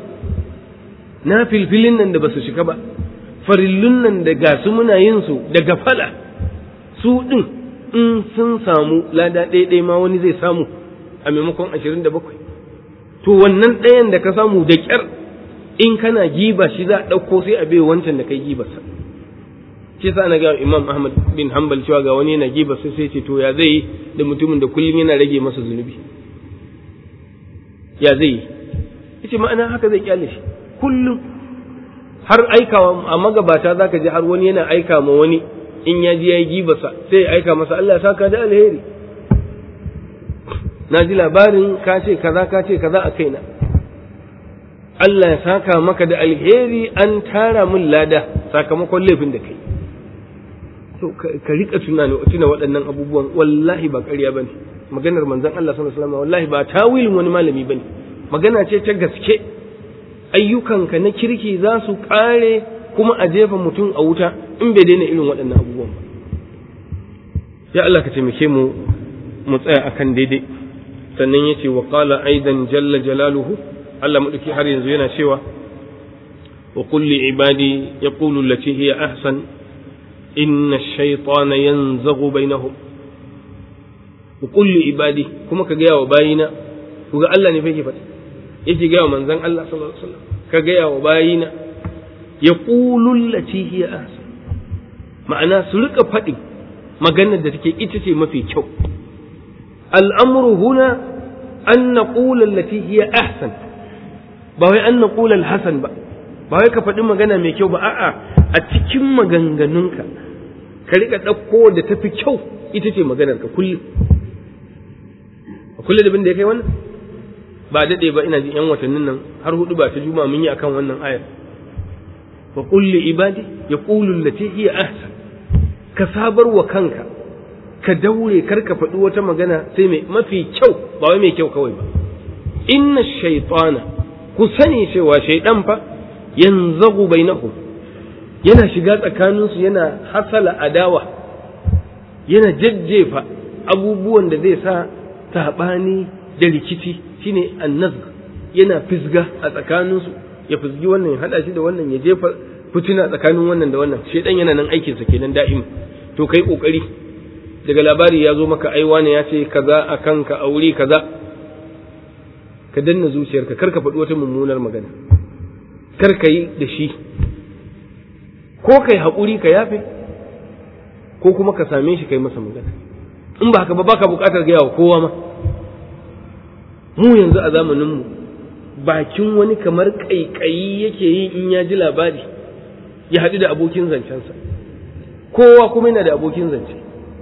na filfilin nan da ba su shiga ba farillun nan da gasu muna yin su da gafala su ɗin in sun samu lada ɗaya ma wani zai samu a maimakon ashirin da bakwai to wannan ɗayan da ka samu da ƙyar in kana giba shi za a ɗauko sai a bai wancan da kai gibarsa shi sa na ga imam ahmad bin hanbal cewa ga wani yana giba sai sai ce to ya zai da mutumin da kullum yana rage masa zunubi ya zai yi yace ma'ana haka zai kyale shi kullum har aikawa a magabata zaka ji har wani yana aika ma wani in ya ji yayi gibarsa sai ya aika masa Allah ya saka da alheri na ji labarin ka ce kaza ka ce kaza a kaina Allah ya saka maka da alheri an tara min lada sakamakon laifin da kai to ka rika tunani tuna waɗannan abubuwan wallahi ba ƙarya bane maganar manzon Allah sallallahu alaihi wasallam wallahi ba tawilin wani malami bane magana ce ta gaske ayyukanka na kirki za su ƙare kuma a jefa mutum a wuta in bai daina irin waɗannan abubuwan ba ya Allah ka taimake mu mu tsaya akan daidai sannan yace wa qala aidan jalla jalaluhu Allah madauki har yanzu yana cewa wa qul li ibadi yaqulu allati hiya ahsan inna ash-shaytana yanzaghu bainahum wa qul li ibadi kuma ka gaya wa bayina ku ga Allah ne fa yake faɗi yake gaya wa manzon Allah sallallahu alaihi wasallam ka gaya wa bayina yaqulu allati hiya ahsan ma'ana su rika faɗi maganar da take ita ce mafi kyau al'amru huna an naqula allati hiya ahsan ba wai an naqula al-hasan ba ba wai ka faɗi magana mai kyau ba a'a a cikin maganganunka ka rika ɗauko da tafi kyau ita ce maganar ka kullum kullum da bin da ya kai wannan ba daɗe ba ina jin yan watannin nan har hudu ba ta juma mun yi akan wannan ayar wa qul li ibadi yaqulu allati hiya ahsan ka sabar wa kanka ka daure kar ka faɗi wata magana sai mai mafi kyau ba wai mai kyau kawai ba inna shaytana ku sani cewa shaydan fa yanzagu bainahum yana shiga tsakaninsu yana hasala adawa yana jajjefa abubuwan da zai sa saɓani da rikici shine annazg yana fisga a tsakaninsu ya fisgi wannan ya haɗa shi da wannan ya jefa fitina tsakanin wannan da wannan shedan yana nan aikinsa kenan da'im to kai kokari daga labari ya zo maka ai wani ya ce kaza a kanka a wuri kaza ka danna zuciyarka kar ka faɗi wata mummunar magana kar ka yi da shi ko kai haƙuri ka yafe ko kuma ka same shi kai masa magana in ba haka ba baka buƙatar gaya wa kowa ma mu yanzu a zamaninmu bakin wani kamar ƙaiƙayi yake yi in ya ji labari ya haɗu da abokin zancensa kowa kuma yana da abokin zance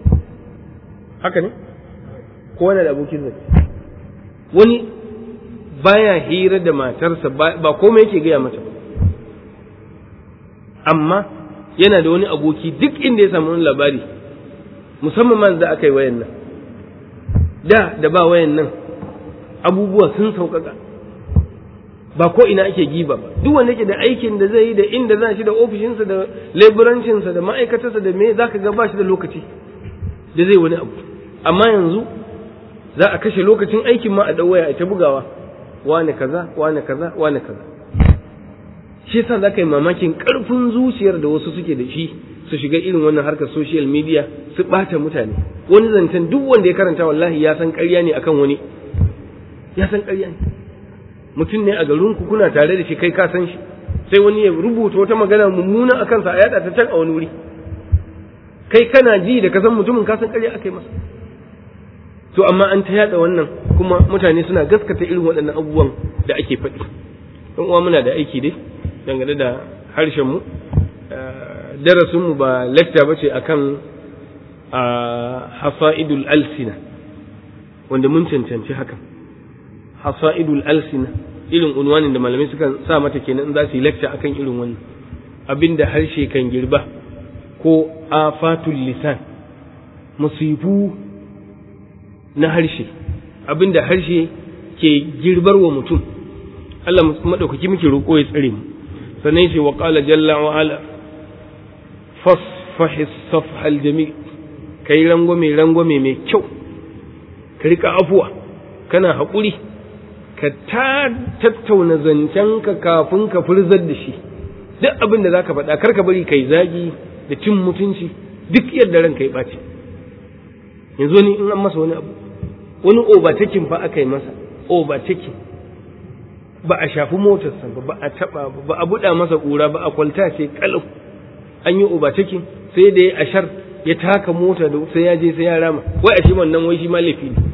haka ne kowa yana da abokin zance wani baya hira da matarsa ba komai yake gaya mata ba amma yana da wani aboki duk inda ya samu wani labari musamman man da aka yi wayan nan da da ba wayan nan abubuwa sun sauƙaƙa ba ko ina ake giba ba duk wanda yake da aikin da zai yi da inda za shi da ofishinsa da leburancinsa da ma'aikatarsa da me za ka ga ba shi da lokaci da zai wani abu amma yanzu za a kashe lokacin aikin ma a ɗau waya a ta bugawa wane kaza wane kaza wane kaza shi yasa za ka yi mamakin ƙarfin zuciyar da wasu suke da shi su shiga irin wannan harkar social media su ɓata mutane wani zancen duk wanda ya karanta wallahi ya san ƙarya ne akan wani ya san ƙarya ne mutum ne a garinku kuna tare da shi kai ka san shi sai wani ya rubuta wata magana mummuna a kansa a yada ta can a wani wuri kai kana ji da ka san mutumin ka san ƙarya aka yi masa to amma an ta yada wannan kuma mutane suna gaskata irin waɗannan abubuwan da ake faɗi ɗan uwa muna da aiki dai dangane da harshen mu darasin mu ba lecture bace akan hasa'idul alsina wanda mun cancanci hakan hasa'idul alsina irin unwanin da malamai sukan sa mata kenan in za su yi lecture akan irin wannan abinda harshe kan girba ko afatul lisan musifu na harshe abinda harshe ke girbar wa mutum Allah madaukaki muke roƙo ya tsare mu sannan yace wa qala jalla wa ala fasfahi safhal jamil kai rangwame rangwame mai kyau ka rika afuwa kana haƙuri ka ta tattauna zancenka kafin ka furzar da shi duk abin da za ka faɗa kar ka bari kai zagi da cin mutunci duk yadda ranka ya ɓaci yanzu ni in an masa wani abu wani overtaking fa aka yi masa overtaking ba a shafi motarsa ba ba a taba ba ba a buɗa masa ƙura ba a kwalta ce kalau an yi overtaking sai da ya ashar ya taka mota da sai ya je sai ya rama wai a shi wannan wai shi ma laifi ne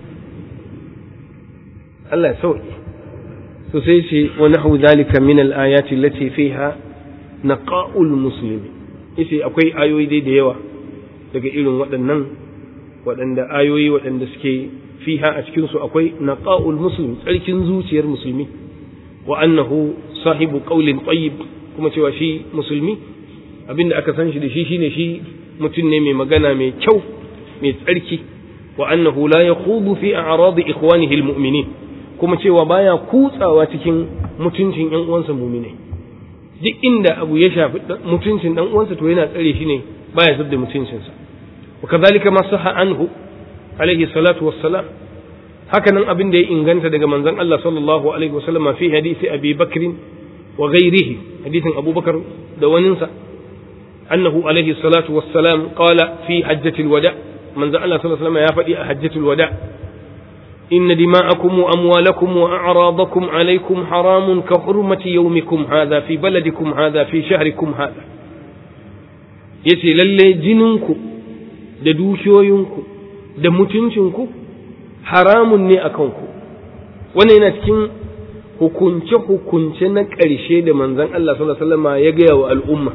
Allah ya sauke to sai ce wa nahu zalika min al-ayati allati fiha naqa'ul muslimi yace akwai ayoyi dai da yawa daga irin waɗannan waɗanda ayoyi waɗanda suke fiha a cikin su akwai naqa'ul muslim tsarkin zuciyar musulmi wa annahu sahibu qawlin tayyib kuma cewa shi musulmi abinda aka san shi da shi shine shi mutum ne mai magana mai kyau mai tsarki wa annahu la yakhudu fi a'radi ikhwanihi almu'minin kuma cewa baya kutsawa cikin mutuncin ƴan uwansa mu'minai duk inda abu ya shafi mutuncin dan uwansa to yana tsare shi ne baya zubda mutuncinsa wa kadhalika ma sahha anhu alaihi salatu wassalam hakanan abin da ya inganta daga manzon Allah sallallahu alaihi wasallam fi hadisi Abi Bakr wa ghairihi hadisin Abu Bakar da waninsa annahu alaihi salatu wassalam qala fi hajjatil wada manzon Allah sallallahu alaihi wasallam ya faɗi a hajjatul wada إن دماءكم وأموالكم وأعراضكم عليكم حرام كحرمة يومكم هذا في بلدكم هذا في شهركم هذا yace lalle jininku da dukiyoyinku da mutuncinku haramun ne a kanku wannan yana cikin hukunce-hukunce na ƙarshe da manzon Allah sallallahu alaihi wasallam ya gaya wa al'umma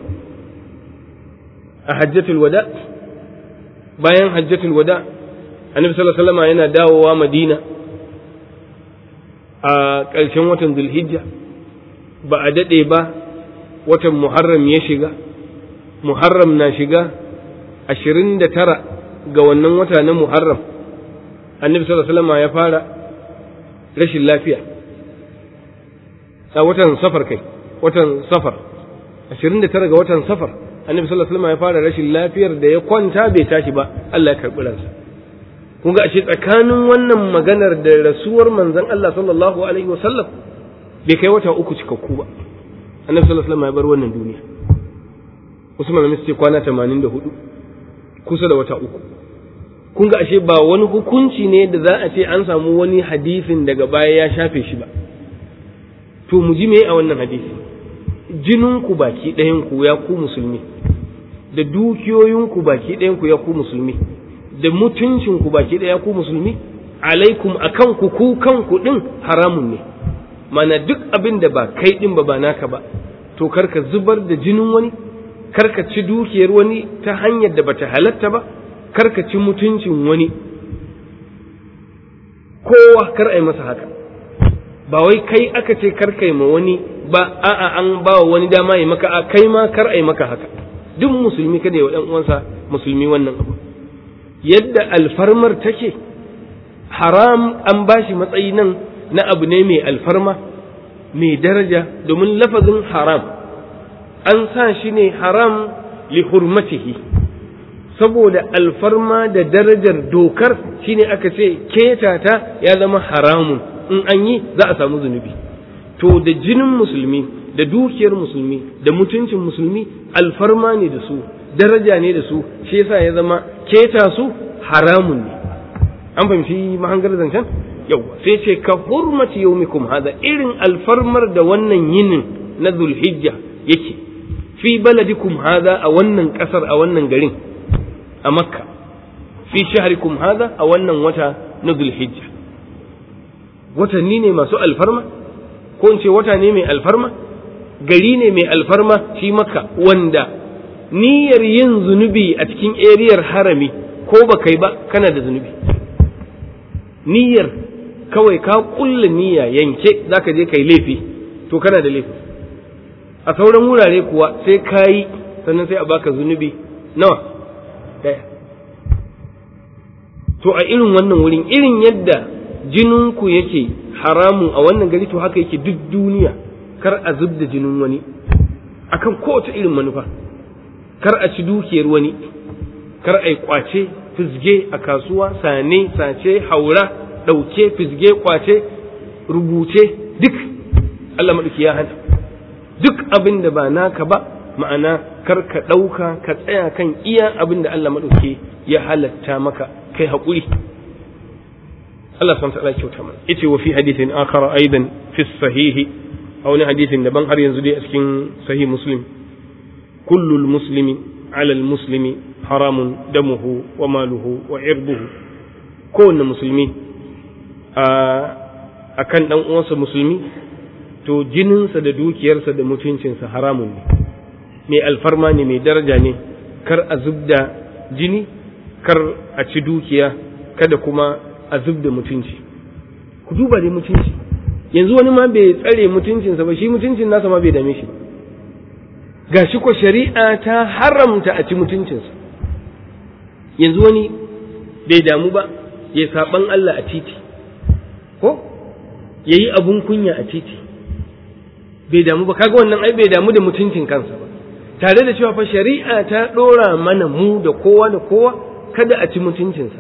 a hajjatul wada bayan hajjatul wada annabi sallallahu alaihi wasallam yana dawowa madina a ƙarshen watan zulhijja ba a daɗe ba watan muharram ya shiga muharram na shiga ashirin da tara ga wannan wata na muharram annabi sallallahu alaihi wasallam ya fara rashin lafiya a watan safar kai watan safar ashirin da tara ga watan safar annabi sallallahu alaihi wasallam ya fara rashin lafiyar da ya kwanta bai tashi ba Allah ya karɓi ransa kun ga ashe tsakanin wannan maganar da rasuwar manzon Allah sallallahu alaihi wasallam bai kai wata uku cikakku ba annabi sallallahu alaihi wasallam ya bar wannan duniya wasu malamai su ce kwana 84 kusa da wata uku kun ga ashe ba wani hukunci ne da za a ce an samu wani hadisin daga baya ya shafe shi ba to mu ji me a wannan hadisi jininku baki ɗayan ku ya ku musulmi da dukiyoyinku baki ɗayan ku ya ku musulmi da mutuncinku baki ɗaya ku musulmi alaikum akan ku ku kanku ɗin haramun ne mana duk abin da ba kai ɗin ba ba naka ba to karka zubar da jinin wani karka ci dukiyar wani ta hanyar da bata halatta ba karka ci mutuncin wani kowa kar a yi masa haka ba wai kai aka ce karka yi ma wani ba a'a an ba wani dama yi maka a kai ma kar a yi maka haka duk musulmi kada ya wa ɗan uwansa musulmi wannan abu yadda alfarmar take haram an bashi matsayi nan na abu ne mai alfarma mai daraja domin lafazin haram an sa shi ne haram li hurmatihi saboda alfarma da darajar dokar shine aka ce ketata ya zama haramun in an yi za a samu zunubi to da jinin musulmi da dukiyar musulmi da mutuncin musulmi alfarma ne da su daraja ne da su shi yasa ya zama keta su haramun ne an fahimci mahangar zancen yau sai ce ka hurmati yaumikum hada irin alfarmar da wannan yinin na zulhijja yake fi baladikum hada a wannan kasar a wannan garin a makka fi shahrikum hada a wannan wata na zulhijja watanni ne masu alfarma ko in ce wata ne mai alfarma gari ne mai alfarma shi makka wanda niyyar yin zunubi a cikin eriyar harami ko ba kai ba kana da zunubi niyyar kawai ka kulla niyya yanke zaka je kai laifi to kana da laifi a sauran wurare kuwa sai ka yi sannan sai a baka zunubi nawa daya to a irin wannan wurin irin yadda jininku yake haramun a wannan gari to haka yake duk duniya kar a zub da jinin wani akan kowace irin manufa kar a ci dukiyar wani kar a yi kwace fizge a kasuwa sane sace haura ɗauke fizge kwace rubuce duk Allah maɗauki ya hana duk abin da ba naka ba ma'ana kar ka ɗauka ka tsaya kan iya abin da Allah maɗauki ya halatta maka kai haƙuri Allah subhanahu ta'ala kyauta mana yace wa fi hadithin akhar aidan fi sahihi a wani hadisin daban har yanzu dai a cikin sahih muslim kullul muslimi ala muslimi haramun damuhu wa maluhu wa irbuhu kowanne musulmi a kan ɗan uwansa musulmi to jininsa da dukiyarsa da mutuncinsa haramun ne mai alfarma ne mai daraja ne kar a zubda jini kar a ci dukiya kada kuma a zubda mutunci ku duba dai mutunci yanzu wani ma bai tsare mutuncinsa ba shi mutuncin nasa ma bai dame shi ga shi ko shari'a ta haramta a ci mutuncinsa yanzu wani bai damu ba ya saban Allah a titi ko ya yi abun kunya a titi bai damu ba kaga wannan ai bai damu da mutuncin kansa ba tare da cewa fa shari'a ta ɗora mana mu da kowa da kowa kada a ci mutuncinsa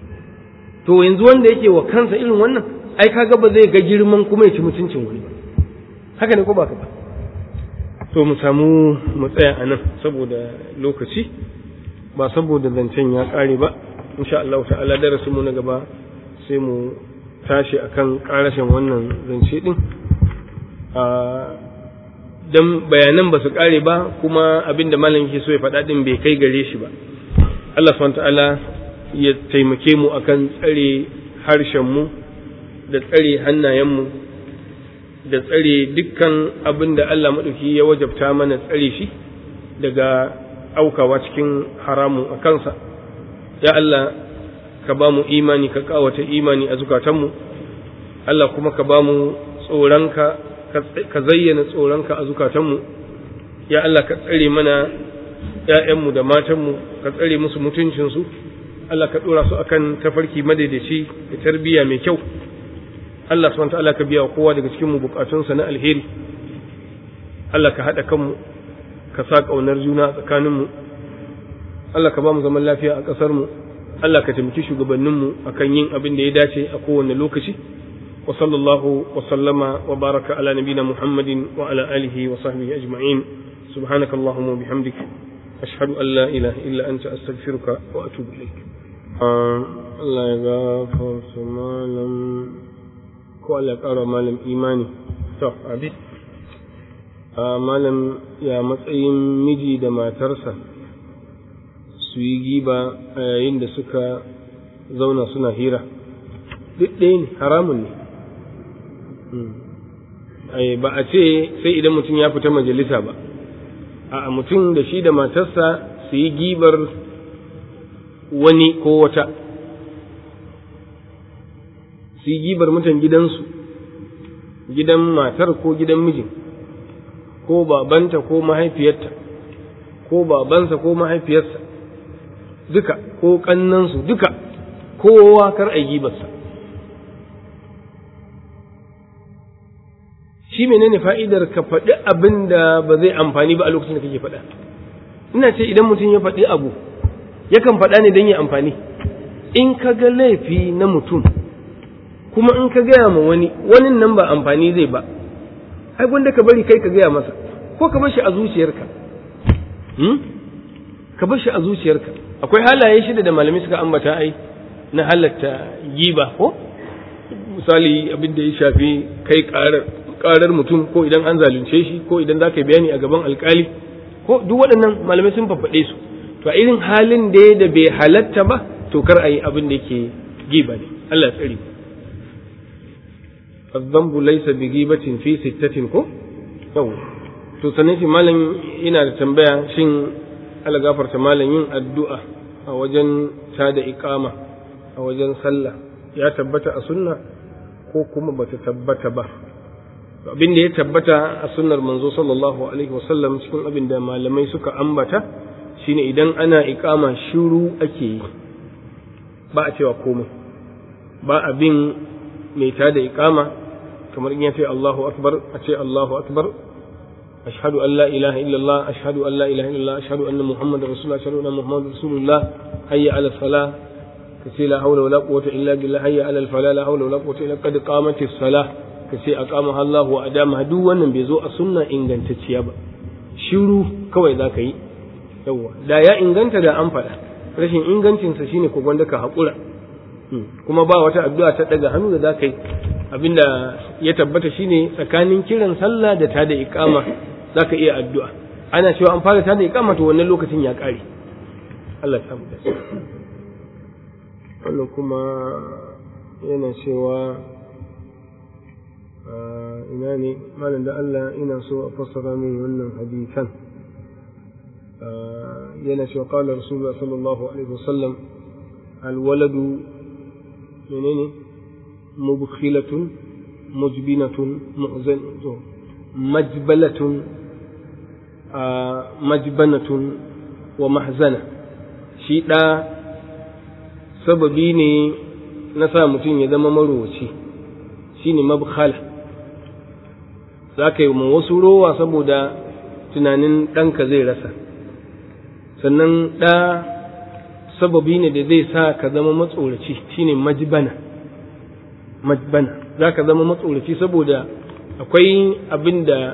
to yanzu wanda yake wa kansa irin wannan ai kaga ba zai ga girman kuma ya ci mutuncin wani ba haka ne ko ba ka ba to mu samu mu tsaya a nan saboda lokaci ba saboda zancen ya ƙare ba insha Allah ta'ala darasin mu na gaba sai mu tashi akan ƙarashin wannan zance din a dan bayanan ba su ƙare ba kuma abinda malam ke so ya faɗa din bai kai gare shi ba Allah subhanahu ta'ala ya taimake mu akan tsare harshen mu da tsare hannayen mu da tsare dukkan abin da Allah maɗauki ya wajabta mana tsare shi daga aukawa cikin haramun a kansa ya Allah ka ba mu imani ka kawata imani a zukatanmu Allah kuma ka ba mu tsoronka ka zayyana tsoronka a zukatanmu ya Allah ka tsare mana ‘ya'yanmu da matanmu ka tsare musu mutuncinsu Allah ka ɗora su akan tafarki madaidaici da tarbiyya mai kyau Allah subhanahu ta'ala ka biya kowa daga cikin mu bukatunsa na alheri Allah ka haɗa kanmu ka sa ƙaunar juna tsakaninmu Allah ka ba mu zaman lafiya a ƙasar mu Allah ka taimaki shugabanninmu akan yin abin da ya dace a kowane lokaci wa sallallahu wa sallama wa baraka ala nabina muhammadin wa ala alihi wa sahbihi ajma'in subhanaka allahumma bihamdik ashhadu an la ilaha illa anta astaghfiruka wa atubu ilaik Allah ya gafarta malam ko Allah ƙara malam imani to abi a malam ya matsayin miji da matarsa su yi giba a yayin da suka zauna suna hira duk ɗaya ne haramun ne ba a ce sai idan mutum ya fita majalisa ba a mutum da shi da matarsa su yi gibar wani ko wata su yi gibar mutan gidansu gidan matar ko gidan mijin ko babanta ko mahaifiyarta ko babansa ko mahaifiyarsa duka ko kannansu duka kowa kar a gibarsa shi menene fa'idar ka faɗi abin da ba zai amfani ba a lokacin da kake faɗa ina ce idan mutum ya faɗi abu yakan faɗa ne don ya amfani in ka ga laifi na mutum kuma in ka gaya ma wani wani nan ba amfani zai ba ai gwanda ka bari kai ka gaya masa ko ka bar shi a zuciyarka ka bar shi a zuciyarka akwai halaye shida da malamai suka ambata ai na halatta giba ko misali abin da ya shafi kai karar mutum ko idan an zalunce shi ko idan za ka yi bayani a gaban alkali ko duk waɗannan malamai sun fafaɗe su to a irin halin da da bai halatta ba to kar a yi abin da yake giba ne Allah ya tsare الذنب ليس بغيبة في ستة ko yau to sanin shi malam ina da tambaya shin Allah gafarta malam yin addu'a a wajen tada iqama a wajen sallah ya tabbata a sunna ko kuma bata tabbata ba abin da ya tabbata a sunnar manzo sallallahu alaihi wasallam cikin abin da malamai suka ambata shine idan ana iqama shiru ake yi ba a cewa komai ba abin mai tada iqama kamar in ya ce Allahu akbar a ce Allahu akbar ashhadu an la ilaha illallah ashhadu an la ilaha illallah ashhadu anna muhammadar rasulullah ashhadu anna muhammadar rasulullah hayya ala salah ka ce la hawla wala quwwata illa billah hayya ala falah la hawla wala quwwata illa qad qamatis salah ka ce aqama Allah wa adama duk wannan bai zo a sunna ingantacciya ba shiru kawai za ka yi yawa da ya inganta da an faɗa rashin ingancinsa shine ko gwanda ka haƙura kuma ba wata addu'a ta daga hannu da za ka yi abinda ya tabbata shine tsakanin kiran sallah da tada iqama zaka iya addu'a ana cewa an fara tada iqama to wannan lokacin ya kare Allah ya samu dace wannan kuma yana cewa ina ne malam da Allah ina so a fassara min wannan hadisan yana cewa qala rasulullah sallallahu alaihi wasallam alwaladu menene mubkhilatun mujbinatun mu'zan majbalatun majbanatun wa mahzana shi ɗa sababi ne na sa mutum ya zama marowaci shi ne mabkhala za ka yi wasu rowa saboda tunanin ɗanka zai rasa sannan ɗa sababi ne da zai sa ka zama matsoraci shi ne majbana majbana za ka zama matsoraci saboda akwai abin da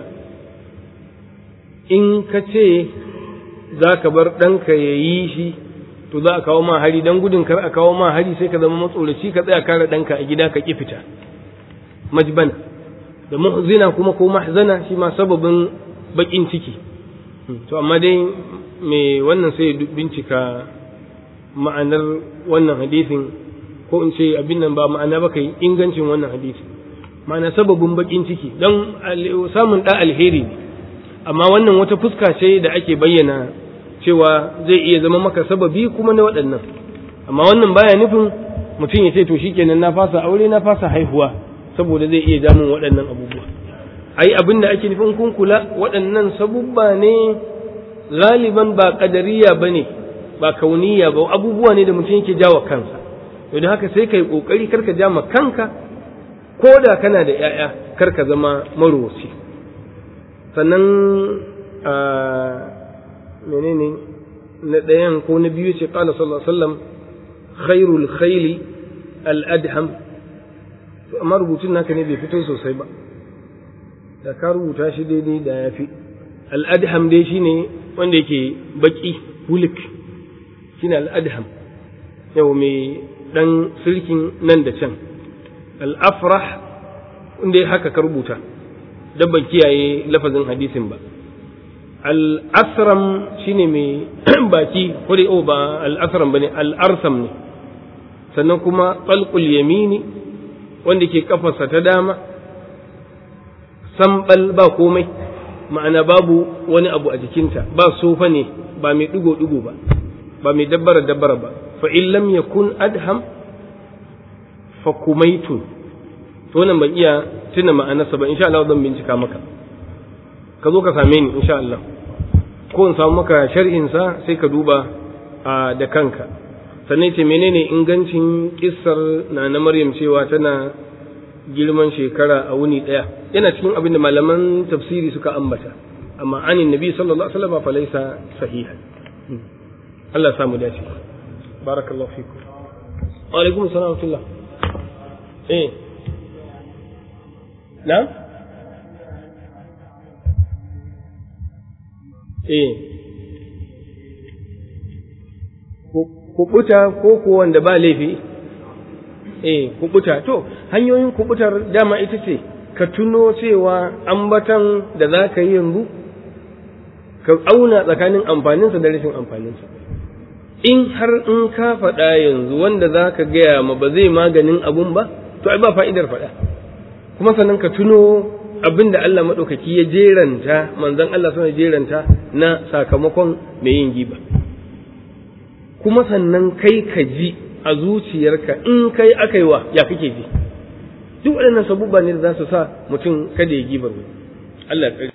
in ka ce za ka bar ɗanka ya yi shi to za a kawo ma hari don gudun kar a kawo ma hari sai ka zama matsoraci ka tsaya kare ɗanka a gida ka ƙi fita majbana da muhzina kuma ko mahzana shi ma sababin baƙin ciki to amma dai me wannan sai bincika ma'anar wannan hadisin ko in ce abin nan ba ma'ana ba kai ingancin wannan hadisi ma'ana sababin baƙin ciki don samun ɗa alheri ne amma wannan wata fuska ce da ake bayyana cewa zai iya zama maka sababi kuma na waɗannan amma wannan baya nufin mutum ya ce to shikenan na fasa aure na fasa haihuwa saboda zai iya jamun waɗannan abubuwa ai abin da ake nufin kun kula waɗannan sabubba ne galiban ba ƙadariya ba ne ba kauniya ba abubuwa ne da mutum yake jawa kansa to da haka sai ka yi ƙoƙari karka ja ma kanka ko da kana da 'ya'ya karka zama marowaci sannan a menene na ɗayan ko na biyu ce ƙala sallallahu alaihi wasallam khairul khayli al-adham amma rubutun naka ne bai fito sosai ba da ka rubuta shi daidai da ya fi al'adham dai shi ne wanda yake baki wulik shi ne al'adham yau mai ɗan sirkin nan da can al'afrah wanda ya haka ka rubuta dabban kiyaye lafazin hadisin ba al'asram shi ne mai baki ko dai ba al'asram ba ne al'arsam ne sannan kuma tsalkul yamini wanda ke kafarsa ta dama sambal ba komai ma'ana babu wani abu a jikinta ba sofa ne ba mai digo-digo ba ba mai dabbara dabbara ba fa in lam yakun adham fa kumaitun to nan ban iya tuna ma'anarsa ba insha Allah zan bincika maka ka zo ka same ni insha Allah ko in samu maka sharhin sa sai ka duba da kanka sannan ce menene ingancin kissar na na Maryam cewa tana girman shekara a wuni ɗaya yana cikin abin da malaman tafsiri suka ambata amma anin nabi sallallahu alaihi wasallam fa laysa sahiha Allah ya samu dace barakallahu fikum wa alaikum assalam wa rahmatullah eh na eh kubuta ko ko wanda ba laifi eh kubuta to hanyoyin kubutar dama ita ce ka tuno cewa ambatan da za ka yi yanzu ka auna tsakanin amfaninsa da rashin amfaninsa in har in ka faɗa yanzu wanda za ka gaya ma ba zai maganin abun ba to ai ba fa'idar faɗa kuma sannan ka tuno abin da Allah maɗaukaki ya jeranta manzon Allah suna jeranta na sakamakon mai yin giba kuma sannan kai ka ji a zuciyarka in kai aka yi wa ya kake ji duk waɗannan sabubba ne da za su sa mutum kada ya gibar Allah